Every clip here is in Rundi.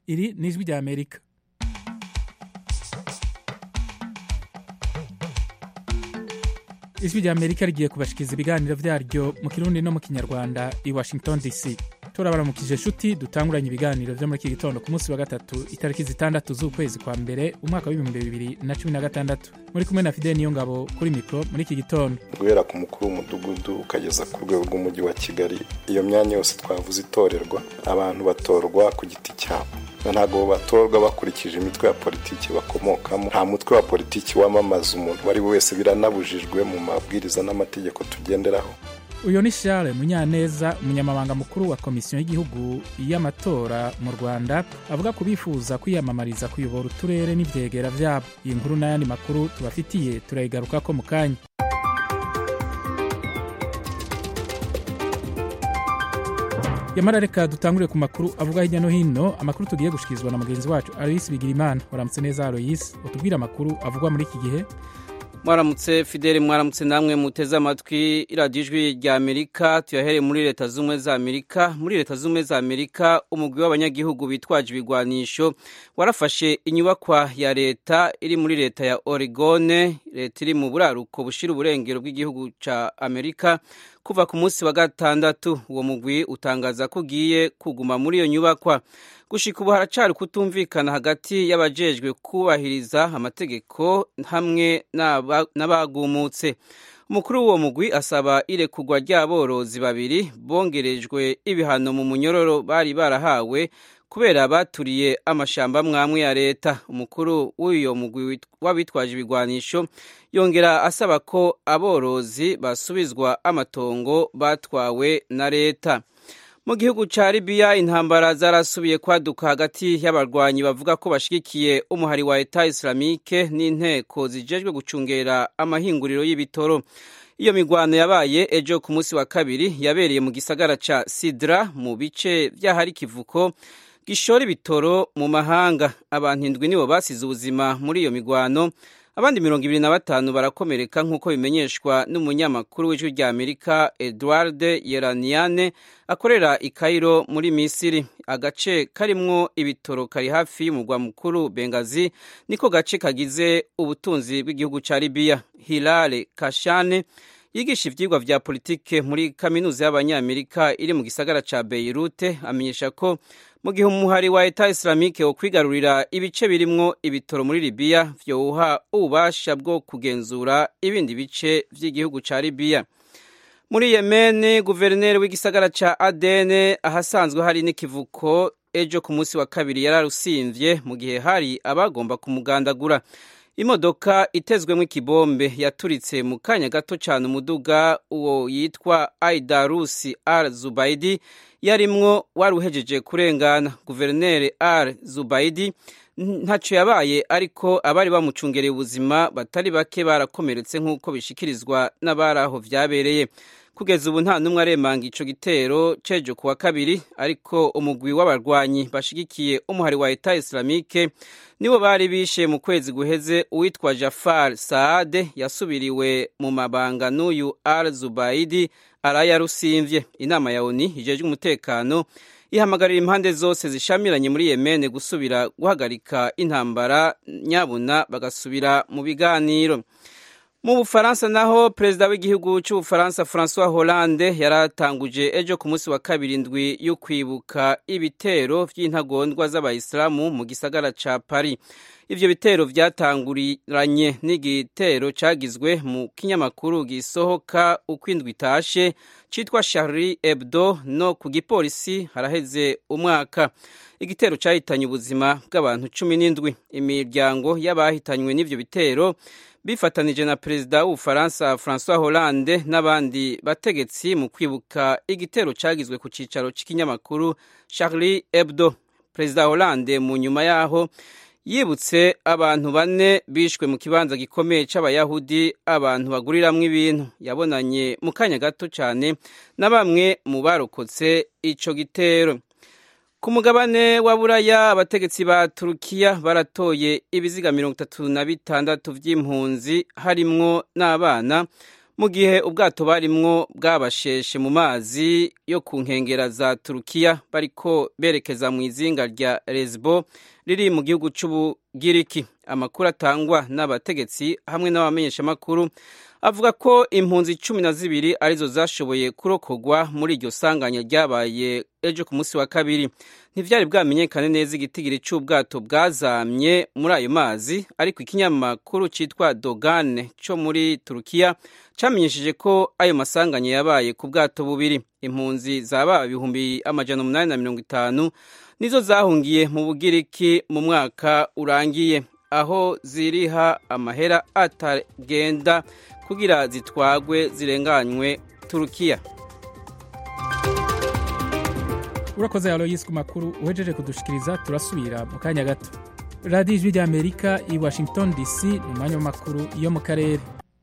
iri ni ijwi rya amerika ijwi rya amerika rigiye kubashikiriza ibiganiro vyaryo mu kirundi no mu kinyarwanda i washington dc turabaramukije nshuti dutanguranye ibiganiro vyo muri iki gitondo ku munsi wa gatatu itariki zitandatu z'ukwezi kwa mbere umwaka w'ibihumbi bibiri na cumi na gatandatu muri kumwe na fideli niyo ngabo kuri mikro muri iki gitondo guhera ku mukuru w'umudugudu ukageza ku rwego rw'umujyi wa kigali iyo myanya yose twavuze itorerwa abantu batorwa ku giti cyabo ntabwo batorwa bakurikije imitwe ya politiki bakomokamo nta mutwe wa politiki wamamaza umuntu uwo ari we wese biranabujijwe mu mabwiriza n'amategeko tugenderaho uyu ni charles munyaneza umunyamabanga mukuru wa komisiyo y'igihugu y'amatora mu rwanda avuga ku bifuza kwiyamamariza kuyobora uturere n'ibyegera byabo iyi nkuru n'ayandi makuru tubafitiye turayigaruka ko mu kanya yamara reka dutangurire ku makuru avuga hirya no hino amakuru tugiye gushikirizwa na mugenzi wacu aloyisi bigirimana waramutse neza aloyisi utubwire amakuru avugwa muri iki gihe mwaramutse fideli mwaramutse namwe muteze amatwi iradiyo ijwi rya amerika tuyahereye muri leta z'ubumwe za amerika muri leta z'ubumwe za amerika umugwi w'abanyagihugu bitwaje ibigwanisho warafashe inyubakwa ya leta iri muri leta ya oregone leta iri mu buraruko bushira uburengero bw'igihugu cya amerika kuva ku munsi wa gatandatu uwo mugwi utangaza ko ugiye kuguma muri iyo nyubakwa gushika ubu haracari kutumvikana hagati y'abajejwe kubahiriza amategeko hamwe n'abagumutse umukuru w'uwo mugwi asaba irekurwa ry'aborozi babiri bongerejwe ibihano mu munyororo bari barahawe kubera baturiye amashamba mwamwe ya leta umukuru w'uyo mugwi w'abitwaje ibigwanisho yongera asaba ko aborozi basubizwa amatongo batwawe na leta mu gihugu cya libiya intambara zarasubiye kwaduka hagati y'abarwanyi bavuga ko bashigikiye umuhari wa eta islamike n'inteko zijejwe gucungera amahinguriro y'ibitoro iyo migwano yabaye ejo ku munsi wa kabiri yabereye mu gisagara ca sidra mu bice vy'ahari kivuko gishora ibitoro mu mahanga abantu indwi nibo basize ubuzima muri iyo migwano abandi mirongo ibiri na batanu barakomereka nk'uko bimenyeshwa n'umunyamakuru w'ijwi rya amerika edward yeraniane akorera i kairo muri misiri agace karimwo ibitoro kari hafi y'umurwa mukuru bengazi niko gace kagize ubutunzi bw'igihugu cya libiya hilale kashane yigisha ivyigwa vya politike muri kaminuza y'abanyamerika iri mu gisagara ca beirute amenyesha ko mu gihe umuhari wa eta islamike wo kwigarurira ibice birimwo ibitoro muri libiya vyowuha ububasha bwo kugenzura ibindi bice vy'igihugu ca libiya muri yemeni guverineri w'igisagara ca adene ahasanzwe hari n'ikivuko ejo ku munsi wa kabiri yararusimvye mu gihe hari abagomba kumugandagura imodoka itezwemo ikibombe yaturitse mu kanya gato cyane umuduga uwo yitwa aidarusi al zubaidi yarimwo wari uhejeje kurengana guverineri al zubaidi ntacyo yabaye ariko abari bamucungereye ubuzima batari bake barakomeretse nk'uko bishikirizwa n'abari aho vyabereye kugeza ubu nta n'umwe aremanga ico gitero cejo kuwa kabiri ariko umugwi w'abarwanyi bashigikiye umuhari wa eta islamike nibo bari bishe mu kwezi guheze uwitwa jafar saade yasubiriwe mu mabanga n'uyu al zubaidi arayarusimvye inama ya oni ijejwe umutekano ihamagarira impande zose zishamiranye muri yemene gusubira guhagarika intambara nyabuna bagasubira mu biganiro mu bufaransa naho perezida w'igihugu cy'ubufaransa francois hollande yaratanguje ejo ku munsi wa kabiri indwi yo kwibuka ibitero by'intagondwa z'abayisilamu mu gisagara ca paris ivyo bitero vyatanguranye n'igitero cagizwe mu kinyamakuru gisohoka uko indwi itashe citwa charlie hebdo no ku gipolisi haraheze umwaka igitero cahitanye ubuzima bw'abantu cumi n'indwi imiryango y'abahitanywe n'ivyo bitero bifatanije na perezida w'ubufaransa francois hollande n'abandi bategetsi mu kwibuka igitero cagizwe ku cicaro c'ikinyamakuru charlie hebdo perezida hollande mu nyuma yaho yibutse abantu bane bishwe mu kibanza gikomeye c'abayahudi abantu baguriramwo ibintu yabonanye mu kanya gato cyane na bamwe mu barokotse ico gitero ku mugabane wa buraya abategetsi ba turukiya baratoye ibiziga mirongo itatu na bitandatu vy'impunzi harimwo n'abana mu gihe ubwato barimwo bwabasheshe mu mazi yo ku nkengera za turukiya bariko berekeza mu izinga rya lesbo riri mu gihugu c'ubugiriki amakuru atangwa n'abategetsi hamwe n'abamenyeshamakuru avuga ko impunzi cumi na zibiri arizo zashoboye kurokogwa muri iryo sanganya ryabaye ejo ku munsi wa kabiri ntivyari bwamenyekane neza igitigiri c'ubwato bwazamye muri ayo mazi ariko ikinyamakuru citwa dogane co muri turukiya camenyesheje ko ayo masanganya yabaye ku bwato bubiri impunzi zaba ibihumbi amajana umunani na mirongo itanu nizo zahungiye mu bugiriki mu mwaka urangiye aho ziriha amahera atagenda kugira zitwagwe zirenganywe turukiya urakoze aloyisi ku makuru uhejeje kudushikiriza turasubira mu kanya gato radiyo ijwi ry'amerika i washington dc ni umwanya w'amakuru yo mu karere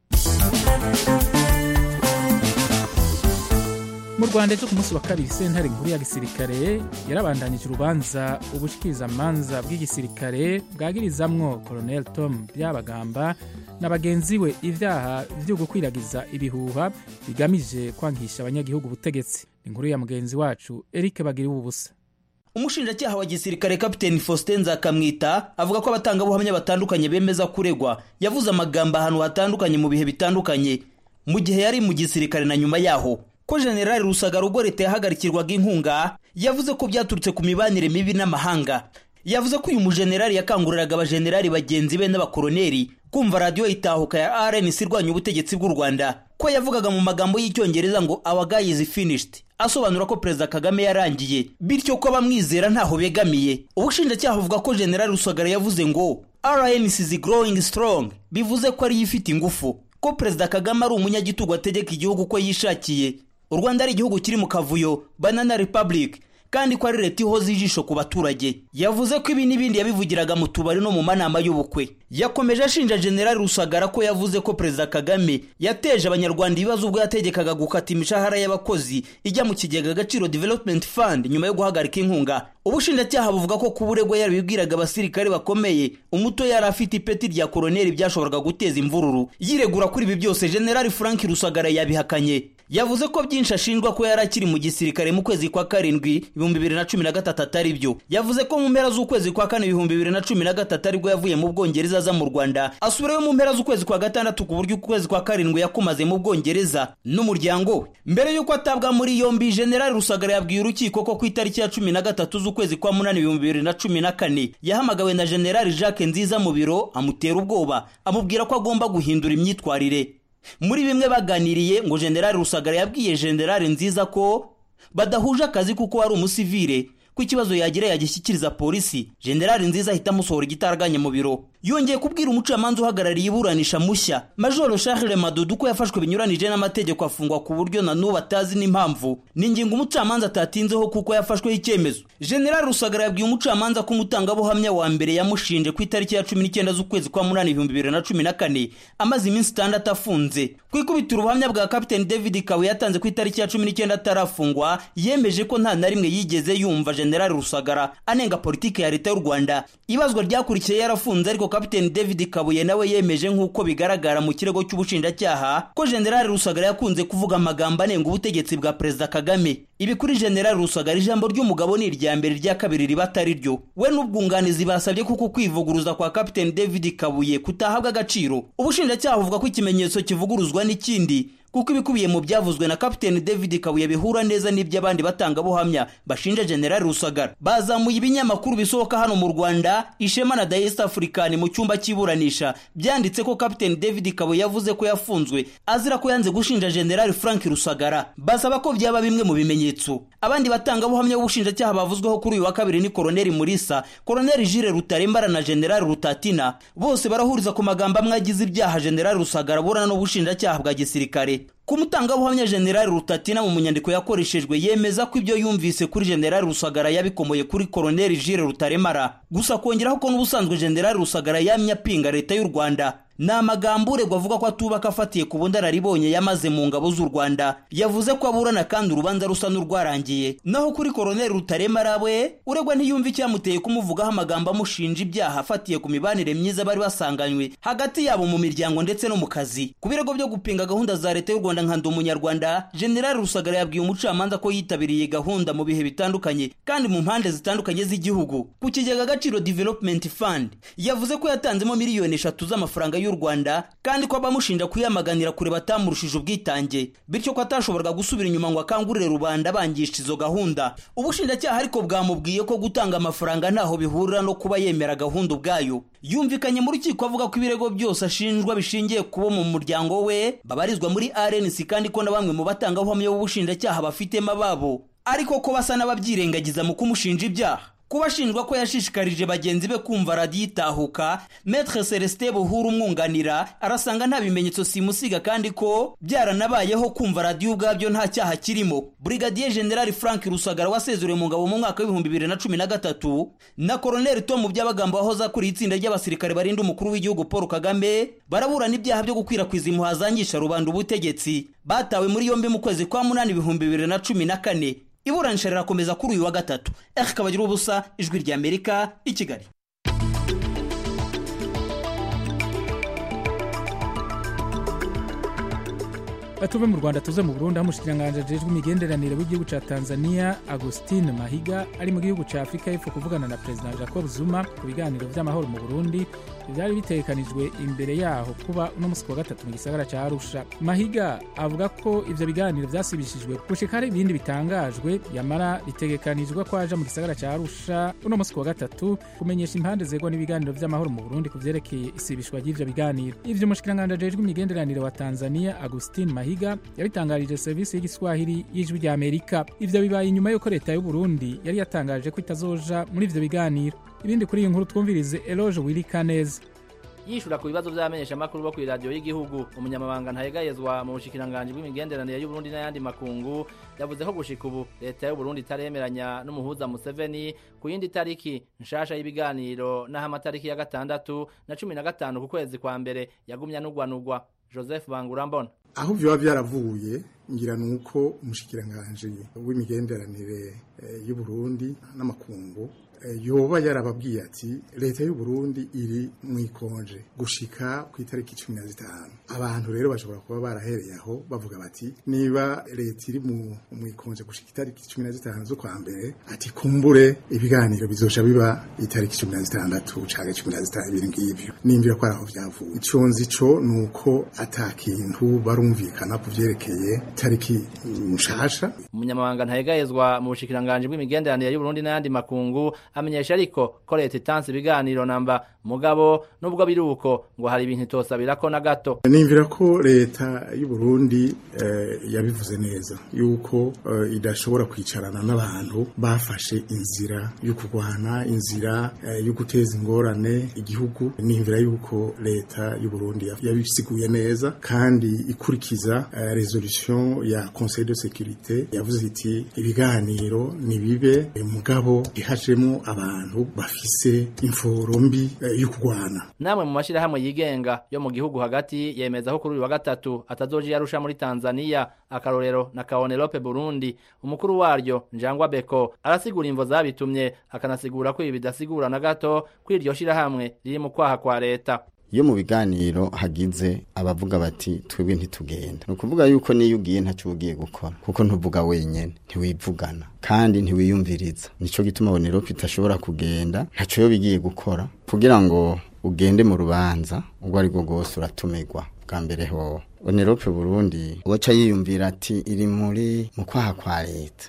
mu rwanda ejo ku munsi wa kabiri sentare nkuru ya gisirikare yarabandanyije urubanza ubushikirizamanza bw'igisirikare bwagirizamwo colonel tom byabagamba na bagenzi we ibyaha byo gukwiragiza ibihuha bigamije kwangisha abanyagihugu ubutegetsi inkuru ya mugenzi wacu eric bagiriwe ubusa umushinjacyaha wa gisirikare kapiteni faustin nzakamwita avuga ko abatangabuhamya batandukanye bemeza kuregwa yavuze amagambo ahantu hatandukanye mu bihe bitandukanye mu gihe yari mu gisirikare na nyuma yaho ko generali rusagara ubwo leta yahagarikirwaga inkunga yavuze ko byaturutse ku mibanire mibi n'amahanga yavuze ko uyu mujenerali yakanguriraga abajenerali bagenzi be n'abakoroneri kumva radiyo itahuka ya rnc irwanya ubutegetsi bw'u rwanda ko yavugaga mu magambo y'icyongereza ngo our guy is finished asobanura ko perezida kagame yarangiye bityo ko abamwizera ntaho begamiye ubushinjacyaha buvuga ko generali rusagara yavuze ngo rnc is growing strong bivuze ko ariyo ifite ingufu ko perezida kagame ari umunyagitugu ategeka igihugu ko yishakiye u rwanda ari igihugu kiri mu kavuyo banana republic kandi ko ari leta ihoza ijisho ku baturage yavuze ko ibi n'ibindi yabivugiraga mu tubari no mu manama y'ubukwe yakomeje ashinja generali rusagara ko yavuze ko perezida kagame yateje abanyarwanda ibibazo ubwo yategekaga gukata imishahara y'abakozi ijya mu kigega agaciro development fund nyuma yo guhagarika inkunga ubushinjacyaha buvuga ko kuba uregwa yarabibwiraga abasirikare bakomeye umuto yari afite ipeti rya koroneri byashoboraga guteza imvururu yiregura kuri ibi byose generali frank rusagara yabihakanye yavuze ko byinshi ashinjwa ko yari akiri mu gisirikare mu kwezi kwa karindwi ibihumbi bibiri na cumi na gatatu atari byo yavuze ko mu mpera z'ukwezi kwa kane ibihumbi bibiri na cumi na gatatu aribwo yavuye mu bwongereza aza mu rwanda asubirayo mu mpera z'ukwezi kwa gatandatu ku buryo ukwezi kwa karindwi yakumaze mu bwongereza n'umuryango we mbere y'uko atabwa muri yombi generali rusagara yabwiye urukiko ko ku itariki ya cumi na gatatu z'ukwezi kwa munani ibihumbi bibiri na cumi na kane yahamagawe na generali jacques nziza mu biro amutera ubwoba amubwira ko agomba guhindura imyitwarire muri bimwe baganiriye ngo generali rusagara yabwiye generali nziza ko badahuje akazi kuko ari umusivire ko ikibazo yagira yagishyikiriza polisi generali nziza ahita amusohora igitaraganya mu biro yongeye kubwira umucamanza uhagarariye iburanisha mushya majoro charles madudu ko yafashwe binyuranije n'amategeko afungwa ku buryo na n'ubu atazi n'impamvu ni ingingo umucamanza atatinzeho kuko yafashweho icyemezo generali rusagara yabwiye umucamanza ko umutangabuhamya wa mbere yamushinje ku itariki ya cumi n'icyenda z'ukwezi kwa munani ibihumbi bibiri na cumi na kane amaze iminsi itandatu afunze ku ikubitiro ubuhamya bwa kapiteni david kawe yatanze ku itariki ya cumi n'icyenda atarafungwa yemeje ko nta na rimwe yigeze yumva generali rusagara anenga politiki ya leta y'u rwanda ibazwa ryakurikiye yarafunze ariko kapiteni david kabuye nawe yemeje nk'uko bigaragara mu kirego cy'ubushinjacyaha ko generali rusagara yakunze kuvuga amagambo anenga ubutegetsi bwa perezida kagame ibi kuri generali rusagara ijambo ry'umugabo ni irya mbere irya kabiri riba atari ryo we n'ubwunganizi basabye kuko kwivuguruza kwa kapiteni david kabuye kutahabwa agaciro ubushinjacyaha buvuga ko ikimenyetso kivuguruzwa n'ikindi kuko ibikubiye mu byavuzwe na kapiteni david kabuye bihura neza n'iby'abandi batangabuhamya bashinja generali rusagara bazamuye ibinyamakuru bisohoka hano mu rwanda ishema na the east african mu cyumba cy'iburanisha byanditse ko kapiteni david kabuye yavuze ko yafunzwe azira ko yanze gushinja generali frank rusagara basaba ko byaba bimwe mu bimenyetso abandi batangabuhamya b'ubushinjacyaha bavuzweho kuri uyu wa kabiri ni koroneli murisa koroneli jire rutarembara na generali rutatina bose barahuriza ku magambo amwe agize ibyaha generali rusagara burana n'ubushinjacyaha bwa gisirikare ku mutangabuhamya generali rutatina mu nyandiko yakoreshejwe yemeza ko ibyo yumvise kuri generali rusagara yabikomoye kuri koroneli jire rutaremara gusa kongeraho ko n'ubusanzwe generali rusagara yamye apinga leta y'u rwanda ni amagambo uregwa avuga ko atubaka afatiye ku bundararibonye yamaze mu ngabo z'u rwanda yavuze ko aburana kandi urubanza rusa n'urwarangiye naho kuri koroneli rutaremara we uregwa ntiyumva icyamuteye kumuvugaho amagambo amushinja ibyaha afatiye ku mibanire myiza bari basanganywe hagati yabo mu miryango ndetse no mu kazi ku birego byo gupinga gahunda za leta y'u rwanda nka ndi umunyarwanda generali rusagara yabwiye umucamanza ko yitabiriye gahunda mu bihe bitandukanye kandi mu mpande zitandukanye z'igihugu ku kigega agaciro development fund yavuze ko yatanzemo miliyoni eshatu z'amafaranga y'u rwanda kandi ko abamushinja kuyamaganira kure batamurushije ubwitange bityo ko atashoboraga gusubira inyuma ngo akangurire rubanda bangisha izo gahunda ubushinjacyaha ariko bwamubwiye ko gutanga amafaranga ntaho bihurira no kuba yemera gahunda ubwayo yumvikanye mu rukiko avuga ko ibirego byose ashinjwa bishingiye kubo mu muryango we babarizwa muri rnc kandi ko na bamwe mu batangabuhamya b'ubushinjacyaha bafitemo ababo ariko ko basa n'ababyirengagiza mu kumushinja ibyaha kuba ashinjwa ko yashishikarije bagenzi be kumva radiyo itahuka metre celestin buhuru umwunganira arasanga nta bimenyetso simusiga kandi ko byaranabayeho kumva radiyo ubwabyo nta cyaha kirimo brigadier general frank rusagara wasezuriwe mu ngabo mu mwaka w'ibihumbi bibiri na cumi na gatatu na koroneli tom by'abagambo wahoze akuriye itsinda ry'abasirikare barinda umukuru w'igihugu paul kagame baraburana ibyaha byo gukwirakwiza impuha zangisha rubanda ubutegetsi batawe muri yombi mu kwezi kwa munani ibihumbi bibiri na cumi na kane iburanisha rirakomeza kuri uyu wa gatatu eri kabagira ubusa ijwi rya amerika i kigali tuve mu rwanda tuze mu burundi aho umushikiranganji ajejwe imigenderanire w'igihugu ca tanzania agustin mahiga ari mu gihugu ca afurika y'epfo kuvugana na perezida jacob zuma ku biganiro vy'amahoro mu burundi byari bitegekanijwe imbere yaho kuba uno musi wa gatatu mu gisagara ca arusha mahiga avuga ko ivyo biganiro vyasibishijwe gushika hari ibindi bitangajwe yamara bitegekanijwe ko aja mu gisagara ca arusha uno musi wa gatatu kumenyesha impande zegwa n'ibiganiro vy'amahoro mu burundi ku vyerekeye isibishwa ry'ivyo biganiro ivyo umushikiranganji ajejwe imigenderanire wa tanzania agustin mahiga yabitangarije serivisi y'igiswahili y'ijwi rya amerika ivyo bibaye inyuma y'uko leta y'uburundi yari yatangaje ko itazoja muri ivyo biganiro ibindi kuri iyi nkuru twumvirize eloge wirikaneza yishura ku bibazo vy'abamenyeshamakuru bo kw'iradiyo y'igihugu umunyamabanga ntayegayezwa mu bushikiranganji bw'imigenderanire y'uburundi n'ayandi makungu yavuze ko gushika ubu leta y'uburundi itaremeranya n'umuhuza museveni ku yindi tariki nshasha y'ibiganiro n'aho amatariki ya gatandatu na cumi na gatanu ku kwezi kwa mbere yagumya n'ugwanugwa joseph bangurambona aho vyoba vyaravuye ngira nuko umushikiranganji w'imigenderanire y'uburundi n'amakungu yoba yarababwiye ati leta y'u Burundi iri mu ikonje gushika ku itariki cumi na zitanu abantu rero bashobora kuba barahereye aho bavuga bati niba leta iri mu ikonje gushika itariki cumi na zitanu z'ukwa mbere ati kumbure ibiganiro bizoca biba itariki cumi na zitandatu canke cumi na zitanu ibintu ngivyo nimvira ko ari aho vyavuye ico nzi co ni uko ata kintu barumvikana ku vyerekeye itariki nshasha umunyamabanga ntayegayezwa mu bushikiranganji bw'imigenderanire y'uburundi n'ayandi makungu amenyesha ariko ko leta itanze ibiganiro namba mugabo nubwo biri uko ngo hari ibintu itosabirako na gato nimvira ko leta y'u Burundi eh, yabivuze neza yuko eh, idashobora kwicarana n'abantu bafashe inzira yo kurwana inzira eh, yo guteza ingorane igihugu nimvira yuko leta y'u Burundi yabisiguye neza kandi ikurikiza eh, resolution ya Conseil de sécurité yavuze iti ibiganiro nibibe mugabo ihajemo abantu bafise imforo mbi eh, yo kurwana namwe mu mashirahamwe yigenga yo mu gihugu hagati yemeza ko kuri uyu wa gatatu atazoja yarusha muri Tanzania akarorero na Kaonelope Burundi umukuru waryo Njangwa Beko arasigura imvo zabitumye akanasigura ko ibi bidasigura na gato ko iryo shirahamwe riri mu kwaha kwa leta iyo mu biganiro hagize abavuga bati twebwe ntitugenda ni ukuvuga yuko niyo ugiye ntacyo ugiye gukora kuko ntuvuga wenyine ntiwivugana kandi ntiwiyumviriza nicyo gituma bonerope itashobora kugenda ntacyo yo bigiye gukora kugira ngo ugende mu rubanza ubwo ari bwo bwose uratumirwa bwa mbere ho bonerope burundi waca yiyumvira ati iri muri mu kwaha kwa leta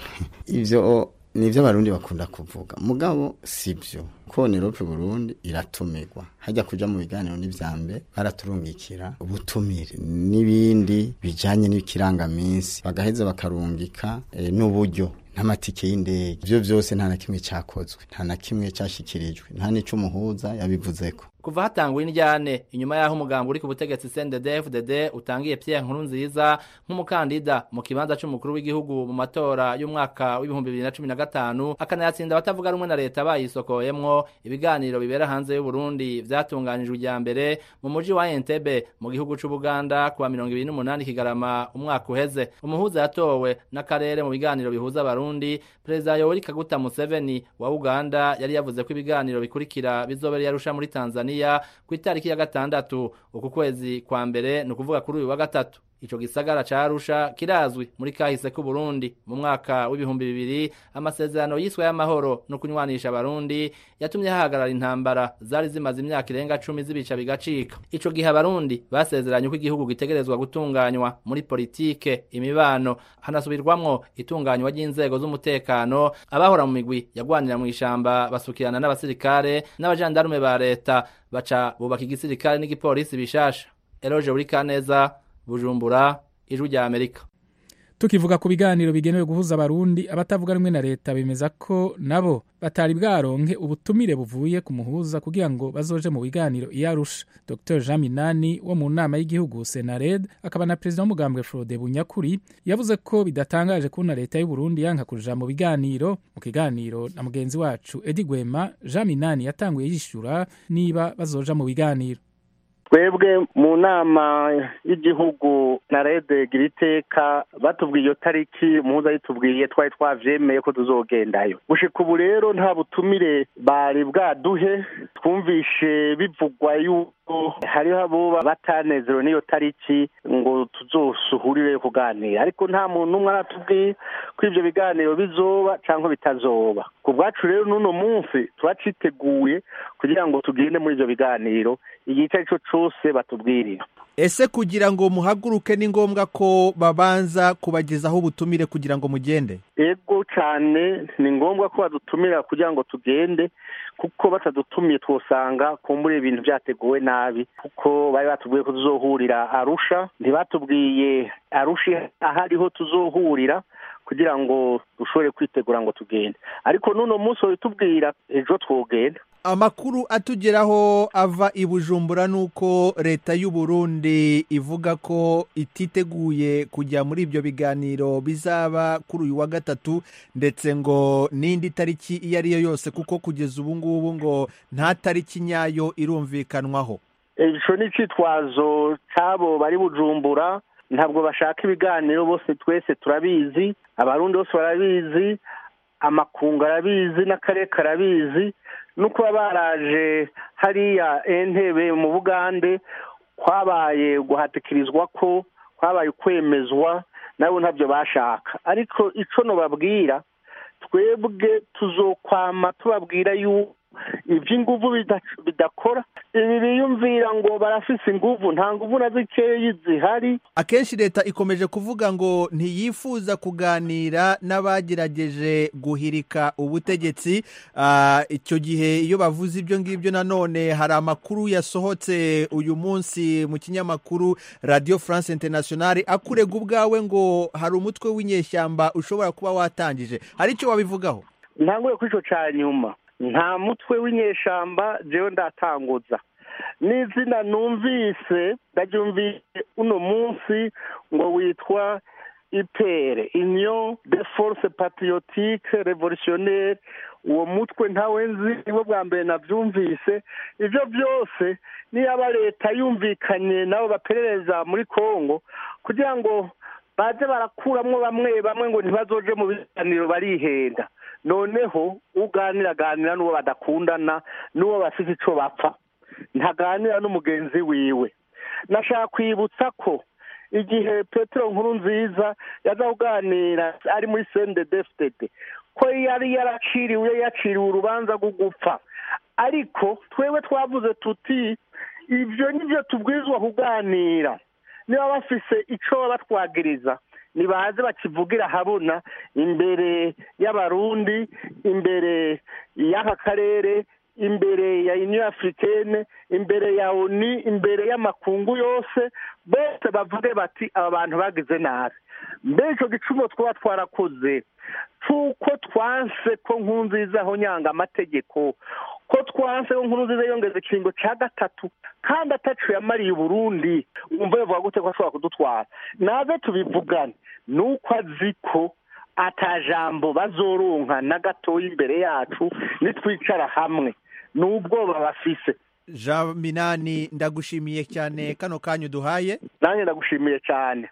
ibyo nivyo abarundi bakunda kuvuga mugabo sivyo ko Nerope Burundi iratumirwa hajya kuja mu biganiro n'ivyambe baraturungikira ubutumire n'ibindi bijanye n'ikirangaminsi bagaheza bakarungika e, n'uburyo n'amatike y'indege ivyo vyose nta na kimwe cakozwe nta na kimwe cashikirijwe nta n'ico umuhuza yabivuzeko kuva hatangwa indyane inyuma yaho umugambo uri ku butegetsi CNDD-FDD utangiye Pierre Nkurunziza nk'umukandida mu kibanza c'umukuru w'igihugu mu matora y'umwaka w'ibihumbi bibiri na cumi na gatanu akanayatsinda abatavuga rumwe na leta bayisokoyemwo harimwo ibiganiro bibera hanze y'u Burundi vyatunganijwe ijya mbere mu muji wa Entebbe mu gihugu c'u Buganda kuwa mirongo ibiri n'umunani Kigarama umwaka uheze umuhuza yatowe n'akarere mu biganiro bihuza abarundi perezida Yoweri Kaguta Museveni wa Uganda yari yavuze ko ibiganiro bikurikira bizobera yarusha muri Tanzania ku itariki ya gatandatu uku kwezi kwa mbere ni ukuvuga kuri uyu wa gatatu ico gisagara ca Arusha kirazwi muri kahise ku Burundi mu mwaka w'ibihumbi bibiri amasezerano yiswe y'amahoro no kunywanisha abarundi yatumye hahagarara intambara zari zimaze imyaka irenga cumi zibica bigacika ico gihe abarundi basezeranye ko igihugu gitegerezwa gutunganywa muri politike imibano hanasubirwamwo itunganywa ry'inzego z'umutekano abahora mu migwi yagwanira mu ishamba basukirana n'abasirikare n'abajandarume ba leta baca bubaka igisirikare n'igipolisi bishasha Eloge Burikaneza bujumbura ijwi rya amerika tukivuga ku biganiro bigenewe guhuza abarundi abatavuga rumwe na leta bemeza ko nabo batari bwaronke ubutumire buvuye ku muhuza kugira ngo bazoje mu biganiro iyo arusha dr jean minani wo mu nama y'igihugu senared akaba na perezida w'umugambwe frode bunyakuri yavuze ko bidatangaje kubona leta y'u burundi yanka kuja mu biganiro mu kiganiro na mugenzi wacu edi gwema jean minani yatanguye yishyura niba bazoja mu biganiro twebwe mu nama y'igihugu na rede gira iteka batubwiye iyo tariki muhuza yitubwiye twari twavyemeye ko tuzogendayo gushika ubu rero nta butumire bari bwaduhe twumvishe bivugwa yuko hariho abo batanezerewe n'iyo tariki ngo tuzosuhurire kuganira ariko nta muntu n'umwe aratubwiye ko ivyo biganiro bizoba canke bitazoba ku bwacu rero n'uno munsi turaciteguye kugira ngo tugende muri ivyo biganiro igihe icyo ari cyo cyose batubwirira ese kugira ngo muhaguruke ni ngombwa ko babanza kubagezaho ubutumire kugira ngo mugende ego cyane ni ngombwa ko badutumira kugira ngo tugende kuko batadutumiye twosanga kumbura ibintu byateguwe nabi kuko bari batubwiye ko tuzohurira arusha ntibatubwiye arusha ahariho tuzohurira kugira ngo dushobore kwitegura ngo tugende ariko n'uno munsi babitubwira ejo twogenda amakuru atugeraho ava i bujumbura ni uko leta y'u Burundi ivuga ko ititeguye kujya muri ibyo biganiro bizaba kuri uyu wa gatatu ndetse ngo n'indi tariki iyo ari yo yose kuko kugeza ubu ngubu ngo nta tariki nyayo irumvikanwaho icyo ni icyitwazo cy'abo bari bujumbura ntabwo bashaka ibiganiro bose twese turabizi abarundi bose barabizi amakungu arabizi n'akarere karabizi no kuba baraje hariya entebe mu bugande kwabaye guhatikirizwa ko kwabaye kwemezwa nabo ntabyo bashaka ariko icyo nubabwira twebwe tuzokwama tubabwira yuko iby'inguvu bidakora ibi biyumvira ngo barafise inguvu nta nguvu na zikeyi zihari akenshi leta ikomeje kuvuga ngo ntiyifuza kuganira n'abagerageje guhirika ubutegetsi icyo gihe iyo bavuze ibyo ngibyo nanone hari amakuru yasohotse uyu munsi mu kinyamakuru radiyo france internationale akurega ubwawe ngo hari umutwe w'inyeshyamba ushobora kuba watangije hari icyo wabivugaho ntangure kuri icyo cya nyuma nta mutwe w'inyeshamba jewe ndatanguza n'izina numvise ndaryumvise uno munsi ngo witwa ipere union de force patriotique revolutionnaire uwo mutwe ntawe nzi nibo bwa mbere nabyumvise ibyo byose niyaba leta yumvikanye nabo baperereza muri congo kugira ngo baze barakuramo bamwe bamwe ngo ntibazoje mu biganiro barihenda noneho uganira aganira n'uwo badakundana n'uwo bafite icyo bapfa ntaganira n'umugenzi wiwe nashaka kwibutsa ko igihe petero nkuru nziza yaza kuganira ari muri sende defitede ko yari yaraciriwe yaciriwe urubanza rwo gupfa ariko twewe twavuze tuti ibyo nibyo tubwirizwa kuganira niba bafise icyo babatwagiriza nibaze bakivugira habona imbere y'abarundi imbere y'aka karere imbere ya union africaine imbere ya oni imbere y'amakungu yose bose bavuge bati aba bantu bagize nabi mbere icyo gicumu twaba twarakoze cy'uko twanse ko nkunziza aho nyanga amategeko ko twanse ko nkunziza yongeza ikiringo cya gatatu kandi atacu yamariye uburundi wumva yavuga gute ko ashobora kudutwara naze tubivugane ni uko azi ko atajambo bazoronka na gatoya imbere yacu nitwicara hamwe ni ubwoba bafise jean minani ndagushimiye cyane kano kanya uduhaye nanjye ndagushimiye cyane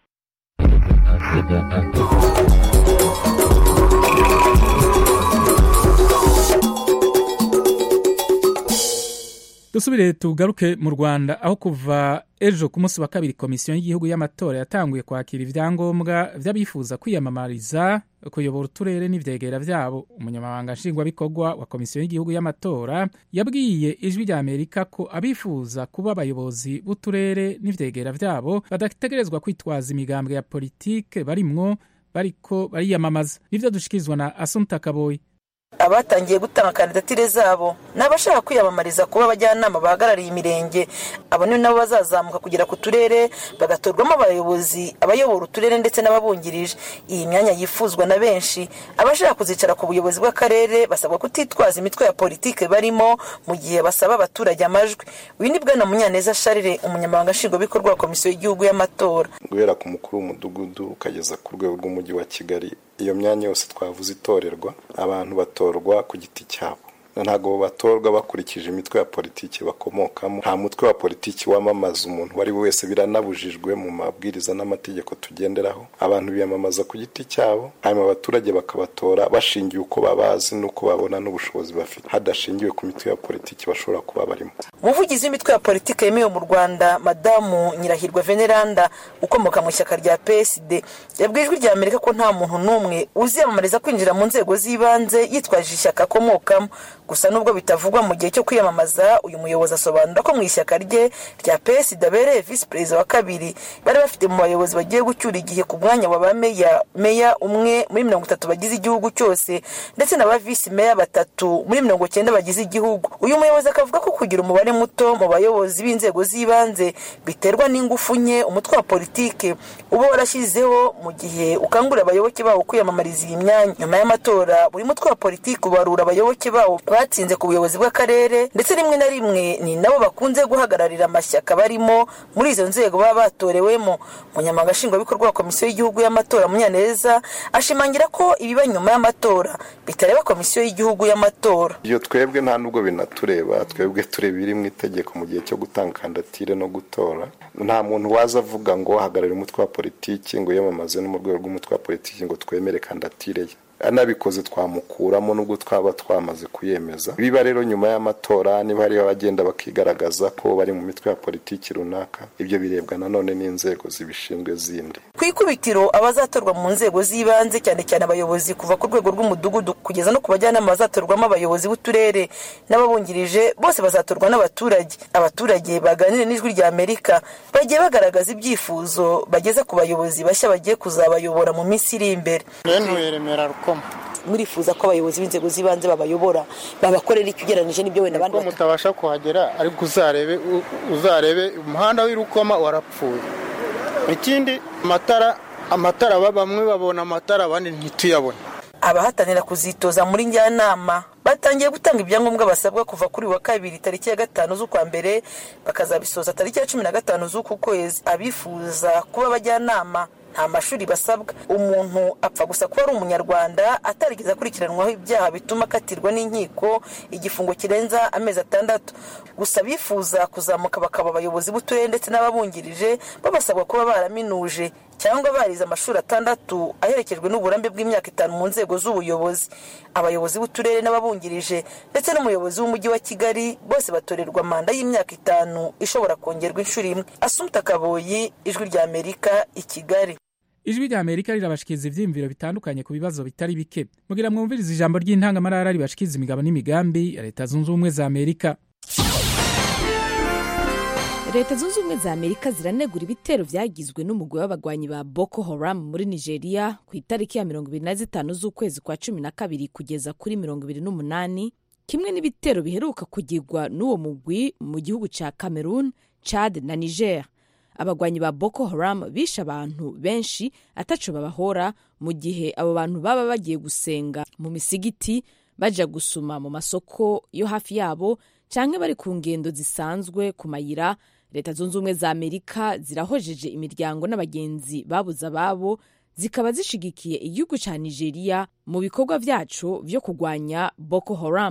dusubire tugaruke mu rwanda aho kuva ejo ku munsi wa kabiri komisiyo y'igihugu y'amatora yatanguye kwakira ibyangombwa by'abifuza kwiyamamariza kuyobora uturere n'ibyegera byabo umunyamabanga nshingwabikorwa wa komisiyo y'igihugu y'amatora yabwiye ijwi rya amerika ko abifuza kuba abayobozi b'uturere n'ibyegera byabo badategerezwa kwitwaza imigambwe ya politike barimwo bariko bariyamamaza nibyo dushikirizwa na asumta kaboyi abatangiye gutanga kandidatire zabo ni abashaka kwiyamamariza kuba abajyanama bahagarariye imirenge abo ni nabo bazazamuka kugera ku turere bagatorwamo abayobozi abayobora uturere ndetse n'ababungirije iyi myanya yifuzwa na benshi abashaka kuzicara ku buyobozi bw'akarere basabwa kutitwaza imitwe ya politike barimo mu gihe basaba abaturage amajwi uyu ni bwana munyaneza sharire umunyamabanga nshingwabikorwa wa komisiyo y'igihugu y'amatora guhera ku mukuru w'umudugudu ukageza ku rwego rw'umujyi wa kigali iyo myanya yose twavuze itorerwa abantu batorwa ku giti cyabo ntabwo batorwa bakurikije imitwe ya politiki bakomokamo nta mutwe wa politiki wamamaza umuntu uwo ari we wese biranabujijwe mu mabwiriza n'amategeko tugenderaho abantu biyamamaza ku giti cyabo hanyuma abaturage bakabatora bashingiye uko babazi n'uko babona n'ubushobozi bafite hadashingiwe ku mitwe ya politiki bashobora kuba barimo umuvugizi w'imitwe ya politiki yemewe mu rwanda madamu nyirahirwa veneranda ukomoka mu ishyaka rya psd yabwiye ijwi rya amerika ko nta muntu n'umwe uziyamamariza kwinjira mu nzego z'ibanze yitwaje ishyaka akomokamo gusa nubwo bitavugwa mu gihe cyo kwiyamamaza uyu muyobozi asobanura ko mu ishyaka rye rya psd abereye visi perezida wa kabiri bari bafite mu bayobozi bagiye gucyura igihe ku mwanya wa ba meya meya umwe muri mirongo itatu bagize igihugu cyose ndetse na ba visi meya batatu muri mirongo cyenda bagize igihugu uyu muyobozi akavuga ko kugira umubare muto mu bayobozi b'inzego z'ibanze biterwa n'ingufu nke umutwe wa politike uba warashyizeho mu gihe ukangurira abayoboke bawo kwiyamamariza iyi myanya nyuma y'amatora buri mutwe wa politiki ubarura abayoboke bawo batsinze ku buyobozi bw'akarere ndetse rimwe na rimwe ni nabo bakunze guhagararira amashyaka barimo muri izo nzego baba batorewemo umunyamabanga nshingwabikorwa wa komisiyo y'igihugu y'amatora munyaneza ashimangira ko ibiba nyuma y'amatora bitareba komisiyo y'igihugu y'amatora iyo twebwe nta nubwo binatureba twebwe tureba ibiri mu itegeko mu gihe cyo gutanga kandidatire no gutora nta muntu waza avuga ngo hagararira umutwe wa politiki ngo yiyamamaze no mu rwego rw'umutwe wa politiki ngo twemere kandidatire ye anabikoze twamukuramo nubwo twaba twamaze kuyemeza biba rero nyuma y'amatora niba hariho abagenda bakigaragaza ko bari mu mitwe ya politiki runaka ibyo birebwa nanone n'inzego zibishinzwe zindi ku ikubitiro abazatorwa mu nzego z'ibanze cyane cyane abayobozi kuva ku rwego rw'umudugudu kugeza no ku bajyanama bazatorwamo abayobozi b'uturere n'ababungirije bose bazatorwa n'abaturage abaturage baganire n'ijwi rya amerika bagiye bagaragaza ibyifuzo bageza ku bayobozi bashya bagiye kuzabayobora mu minsi iri imbere murifuza ko abayobozi b'inzego z'ibanze babayobora babakorera icyo ugereranyije n'ibyo wenda abandi mutabasha kuhagera ariko uzarebe uzarebe umuhanda w'irukoma warapfuye ikindi amatara amatara bamwe babona amatara abandi ntituyabone abahatanira kuzitoza muri njyanama batangiye gutanga ibyangombwa basabwa kuva kuri wa kabiri tariki ya gatanu z'ukwa mbere bakazabisoza tariki ya cumi na gatanu z'uku kwezi abifuza kuba abajyanama nta mashuri basabwa umuntu apfa gusa kuba ari umunyarwanda atarigeze akurikiranwaho ibyaha bituma akatirwa n'inkiko igifungo kirenza amezi atandatu gusa abifuza kuzamuka bakaba abayobozi b'uturere ndetse n'ababungirije babasabwa kuba baraminuje cyangwa barize amashuri atandatu aherekejwe n'uburambe bw'imyaka itanu mu nzego z'ubuyobozi abayobozi b'uturere n'ababungirije ndetse n'umuyobozi w'umujyi wa kigali bose batorerwa manda y'imyaka itanu ishobora kongerwa inshuro imwe asumta kaboyi ijwi rya amerika i kigali ijwi rya amerika rirabashikiriza ibyiyumviro bitandukanye ku bibazo bitari bike mugira mwumvirize ijambo ry'intangamarara ribashikiriza imigabo n'imigambi ya leta zunze ubumwe za amerika leta zunze ubumwe za amerika ziranegura ibitero byagizwe n'umugwi w'abagwanyi ba boko haram muri nigeria ku itariki ya mirongo ibiri na zitanu z'ukwezi kwa cumi na kabiri kugeza kuri mirongo ibiri n'umunani kimwe n'ibitero biheruka kugirwa n'uwo mugwi mu gihugu cya cameroon chad na niger abagwanyi ba boko haram bishe abantu benshi ataco babahora mu gihe abo bantu baba bagiye gusenga mu misigiti baja gusuma mu masoko yo hafi yabo canke bari ku ngendo zisanzwe ku mayira leta zunze ubumwe za amerika zirahojeje imiryango n'abagenzi babuze ababo zikaba zishigikiye igihugu ca nigeria mu bikorwa vyaco vyo kurwanya boko haram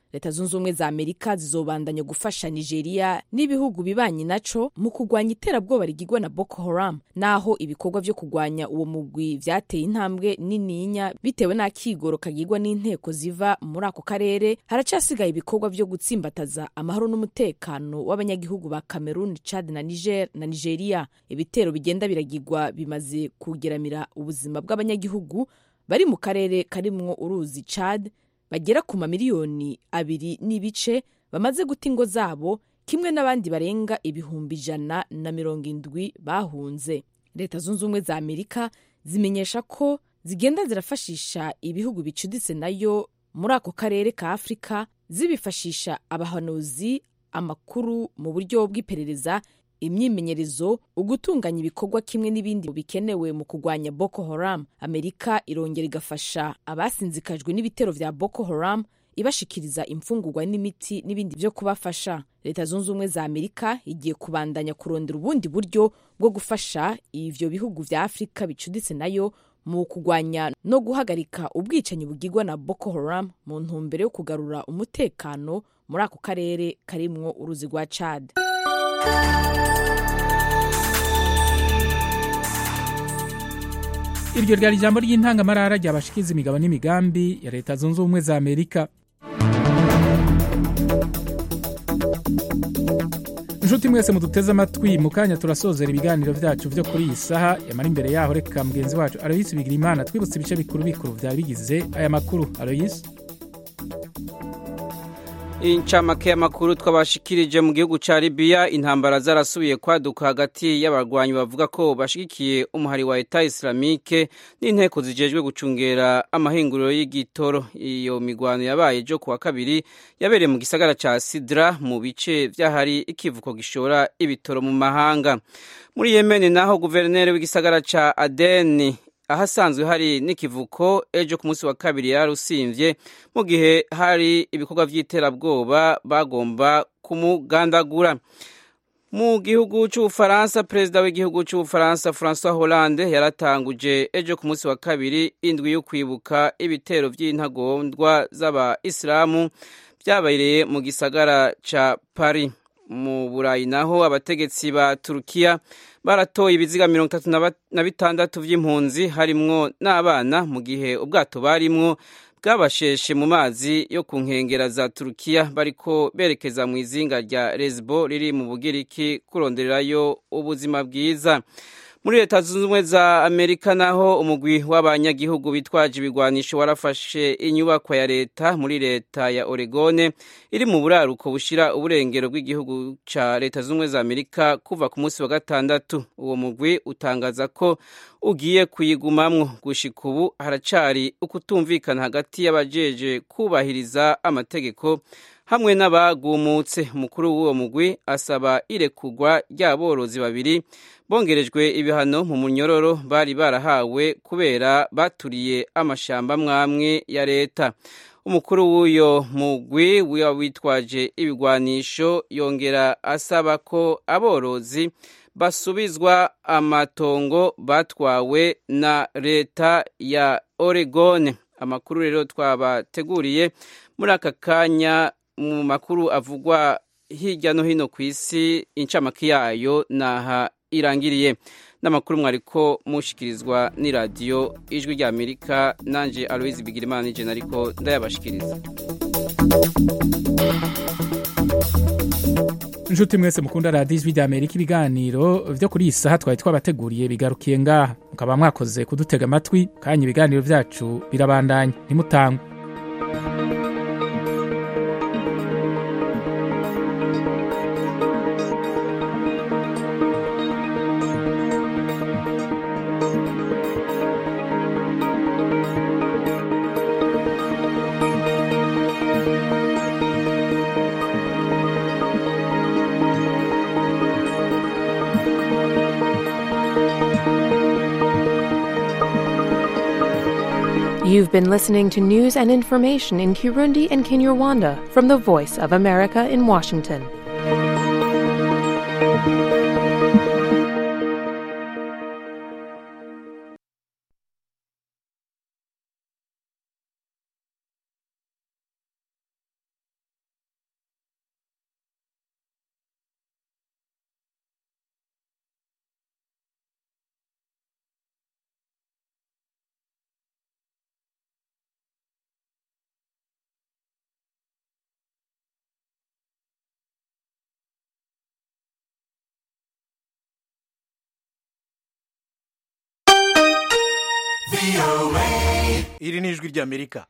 leta zunze ubumwe za amerika zizobandanya gufasha nigeria n'ibihugu bibanyi naco mu kurwanya iterabwoba rigirwa na boko haram naho ibikorwa vyo kurwanya uwo mugwi vyateye intambwe nininya bitewe n'akigoro kagirwa n'inteko ziva muri ako karere haracasigaye ibikorwa vyo gutsimbataza amahoro n'umutekano w'abanyagihugu ba cameroon chad na niger na nigeria ibitero bigenda biragirwa bimaze kugeramira ubuzima bw'abanyagihugu bari mu karere karimwo uruzi chad bagera ku mamiliyoni abiri n'ibice bamaze guta ingo zabo kimwe n'abandi barenga ibihumbi ijana na mirongo indwi bahunze leta zunze ubumwe za amerika zimenyesha ko zigenda zirafashisha ibihugu bicuditse nayo muri ako karere ka afurika zibifashisha abahanuzi amakuru mu buryo bw'iperereza imyimenyerezo ugutunganya ibikorwa kimwe n'ibindi bikenewe mu kurwanya boko haram amerika irongera igafasha abasinzikajwe n'ibitero vya boko haram ibashikiriza imfungurwa n'imiti n'ibindi vyo kubafasha leta zunze ubumwe za amerika igiye kubandanya kurondera ubundi buryo bwo gufasha ivyo bihugu vya afurika bicuditse nayo mu kurwanya no guhagarika ubwicanyi bugirwa na boko haram mu ntumbero yo kugarura umutekano muri ako karere karimwo uruzi rwa chad iryo ryari ijambo ry'intangamarara ryabashikiza imigabo n'imigambi ya leta zunze ubumwe za amerika inshuti mwese muduteze amatwi mu kanya turasozera ibiganiro byacu byo kuri iyi saha yamara imbere yaho reka mugenzi wacu aloyisi bigira imana twibutse ibice bikuru bikuru byari bigize aya makuru aloyisi incamake y'amakuru twabashikirije mu gihugu ca Libya intambara zarasubiye kwaduka hagati y'abarwanyi bavuga ko bashigikiye umuhari wa Eta Islamique n'inteko zijejwe gucungera amahinguriro y'igitoro iyo migwano yabaye jo kuwa kabiri yabereye mu gisagara ca Sidra mu bice vyahari ikivuko gishora ibitoro mu mahanga muri Yemen naho guverineri w'igisagara ca Aden ahasanzwe hari n'ikivuko ejo ku munsi wa kabiri yarusimvye mu gihe hari ibikorwa vy'iterabwoba bagomba kumugandagura mu gihugu c'ubufaransa perezida w'igihugu c'ubufaransa francois hollande yaratanguje ejo ku munsi wa kabiri indwi yo kwibuka ibitero vy'intagondwa z'abaisilamu vyabereye mu gisagara ca paris mu burayi naho abategetsi ba turukiya baratoye ibiziga mirongo itatu na bitandatu vy'impunzi harimwo n'abana mu gihe ubwato barimwo bwabasheshe mu mazi yo ku nkengera za turukiya bariko berekeza mu izinga rya lesbo riri mu bugiriki kurondererayo ubuzima bwiza muri leta zunze ubumwe za amerika naho umugwi w'abanyagihugu bitwaje ibigwanisho warafashe inyubakwa ya leta muri leta ya oregone iri mu buraruko bushira uburengero bw'igihugu ca leta zunze ubumwe za amerika kuva ku munsi wa gatandatu uwo mugwi utangaza ko ugiye kuyigumamwo gushika ubu haracari ukutumvikana hagati y'abajeje kubahiriza amategeko hamwe n'abagumutse umukuru w'uwo mugwi asaba irekugwa ry'aborozi babiri bongerejwe ibihano mu munyororo bari barahawe kubera baturiye amashamba mwamwe ya leta umukuru w'uyo mugwi witwaje ibigwanisho yongera asaba ko aborozi basubizwa amatongo batwawe na leta ya oregone amakuru rero twabateguriye muri aka kanya mu makuru avugwa hirya no hino ku isi incamake yayo naha irangiriye n'amakuru mwariko mushikirizwa n'iradiyo ijwi rya amerika nanje aloise bigirimana n'ijana ariko ndayabashikiriza inshuti mwese mukunda radiyo ijwi rya amerika ibiganiro byo kuri iyi saha twari twabateguriye bigarukiye ngaha mukaba mwakoze kudutega amatwi kanya ibiganiro byacu birabandanya ntimutangwe You've been listening to news and information in Kirundi and Kinyarwanda from the Voice of America in Washington. iri ni ijwi ry'amerika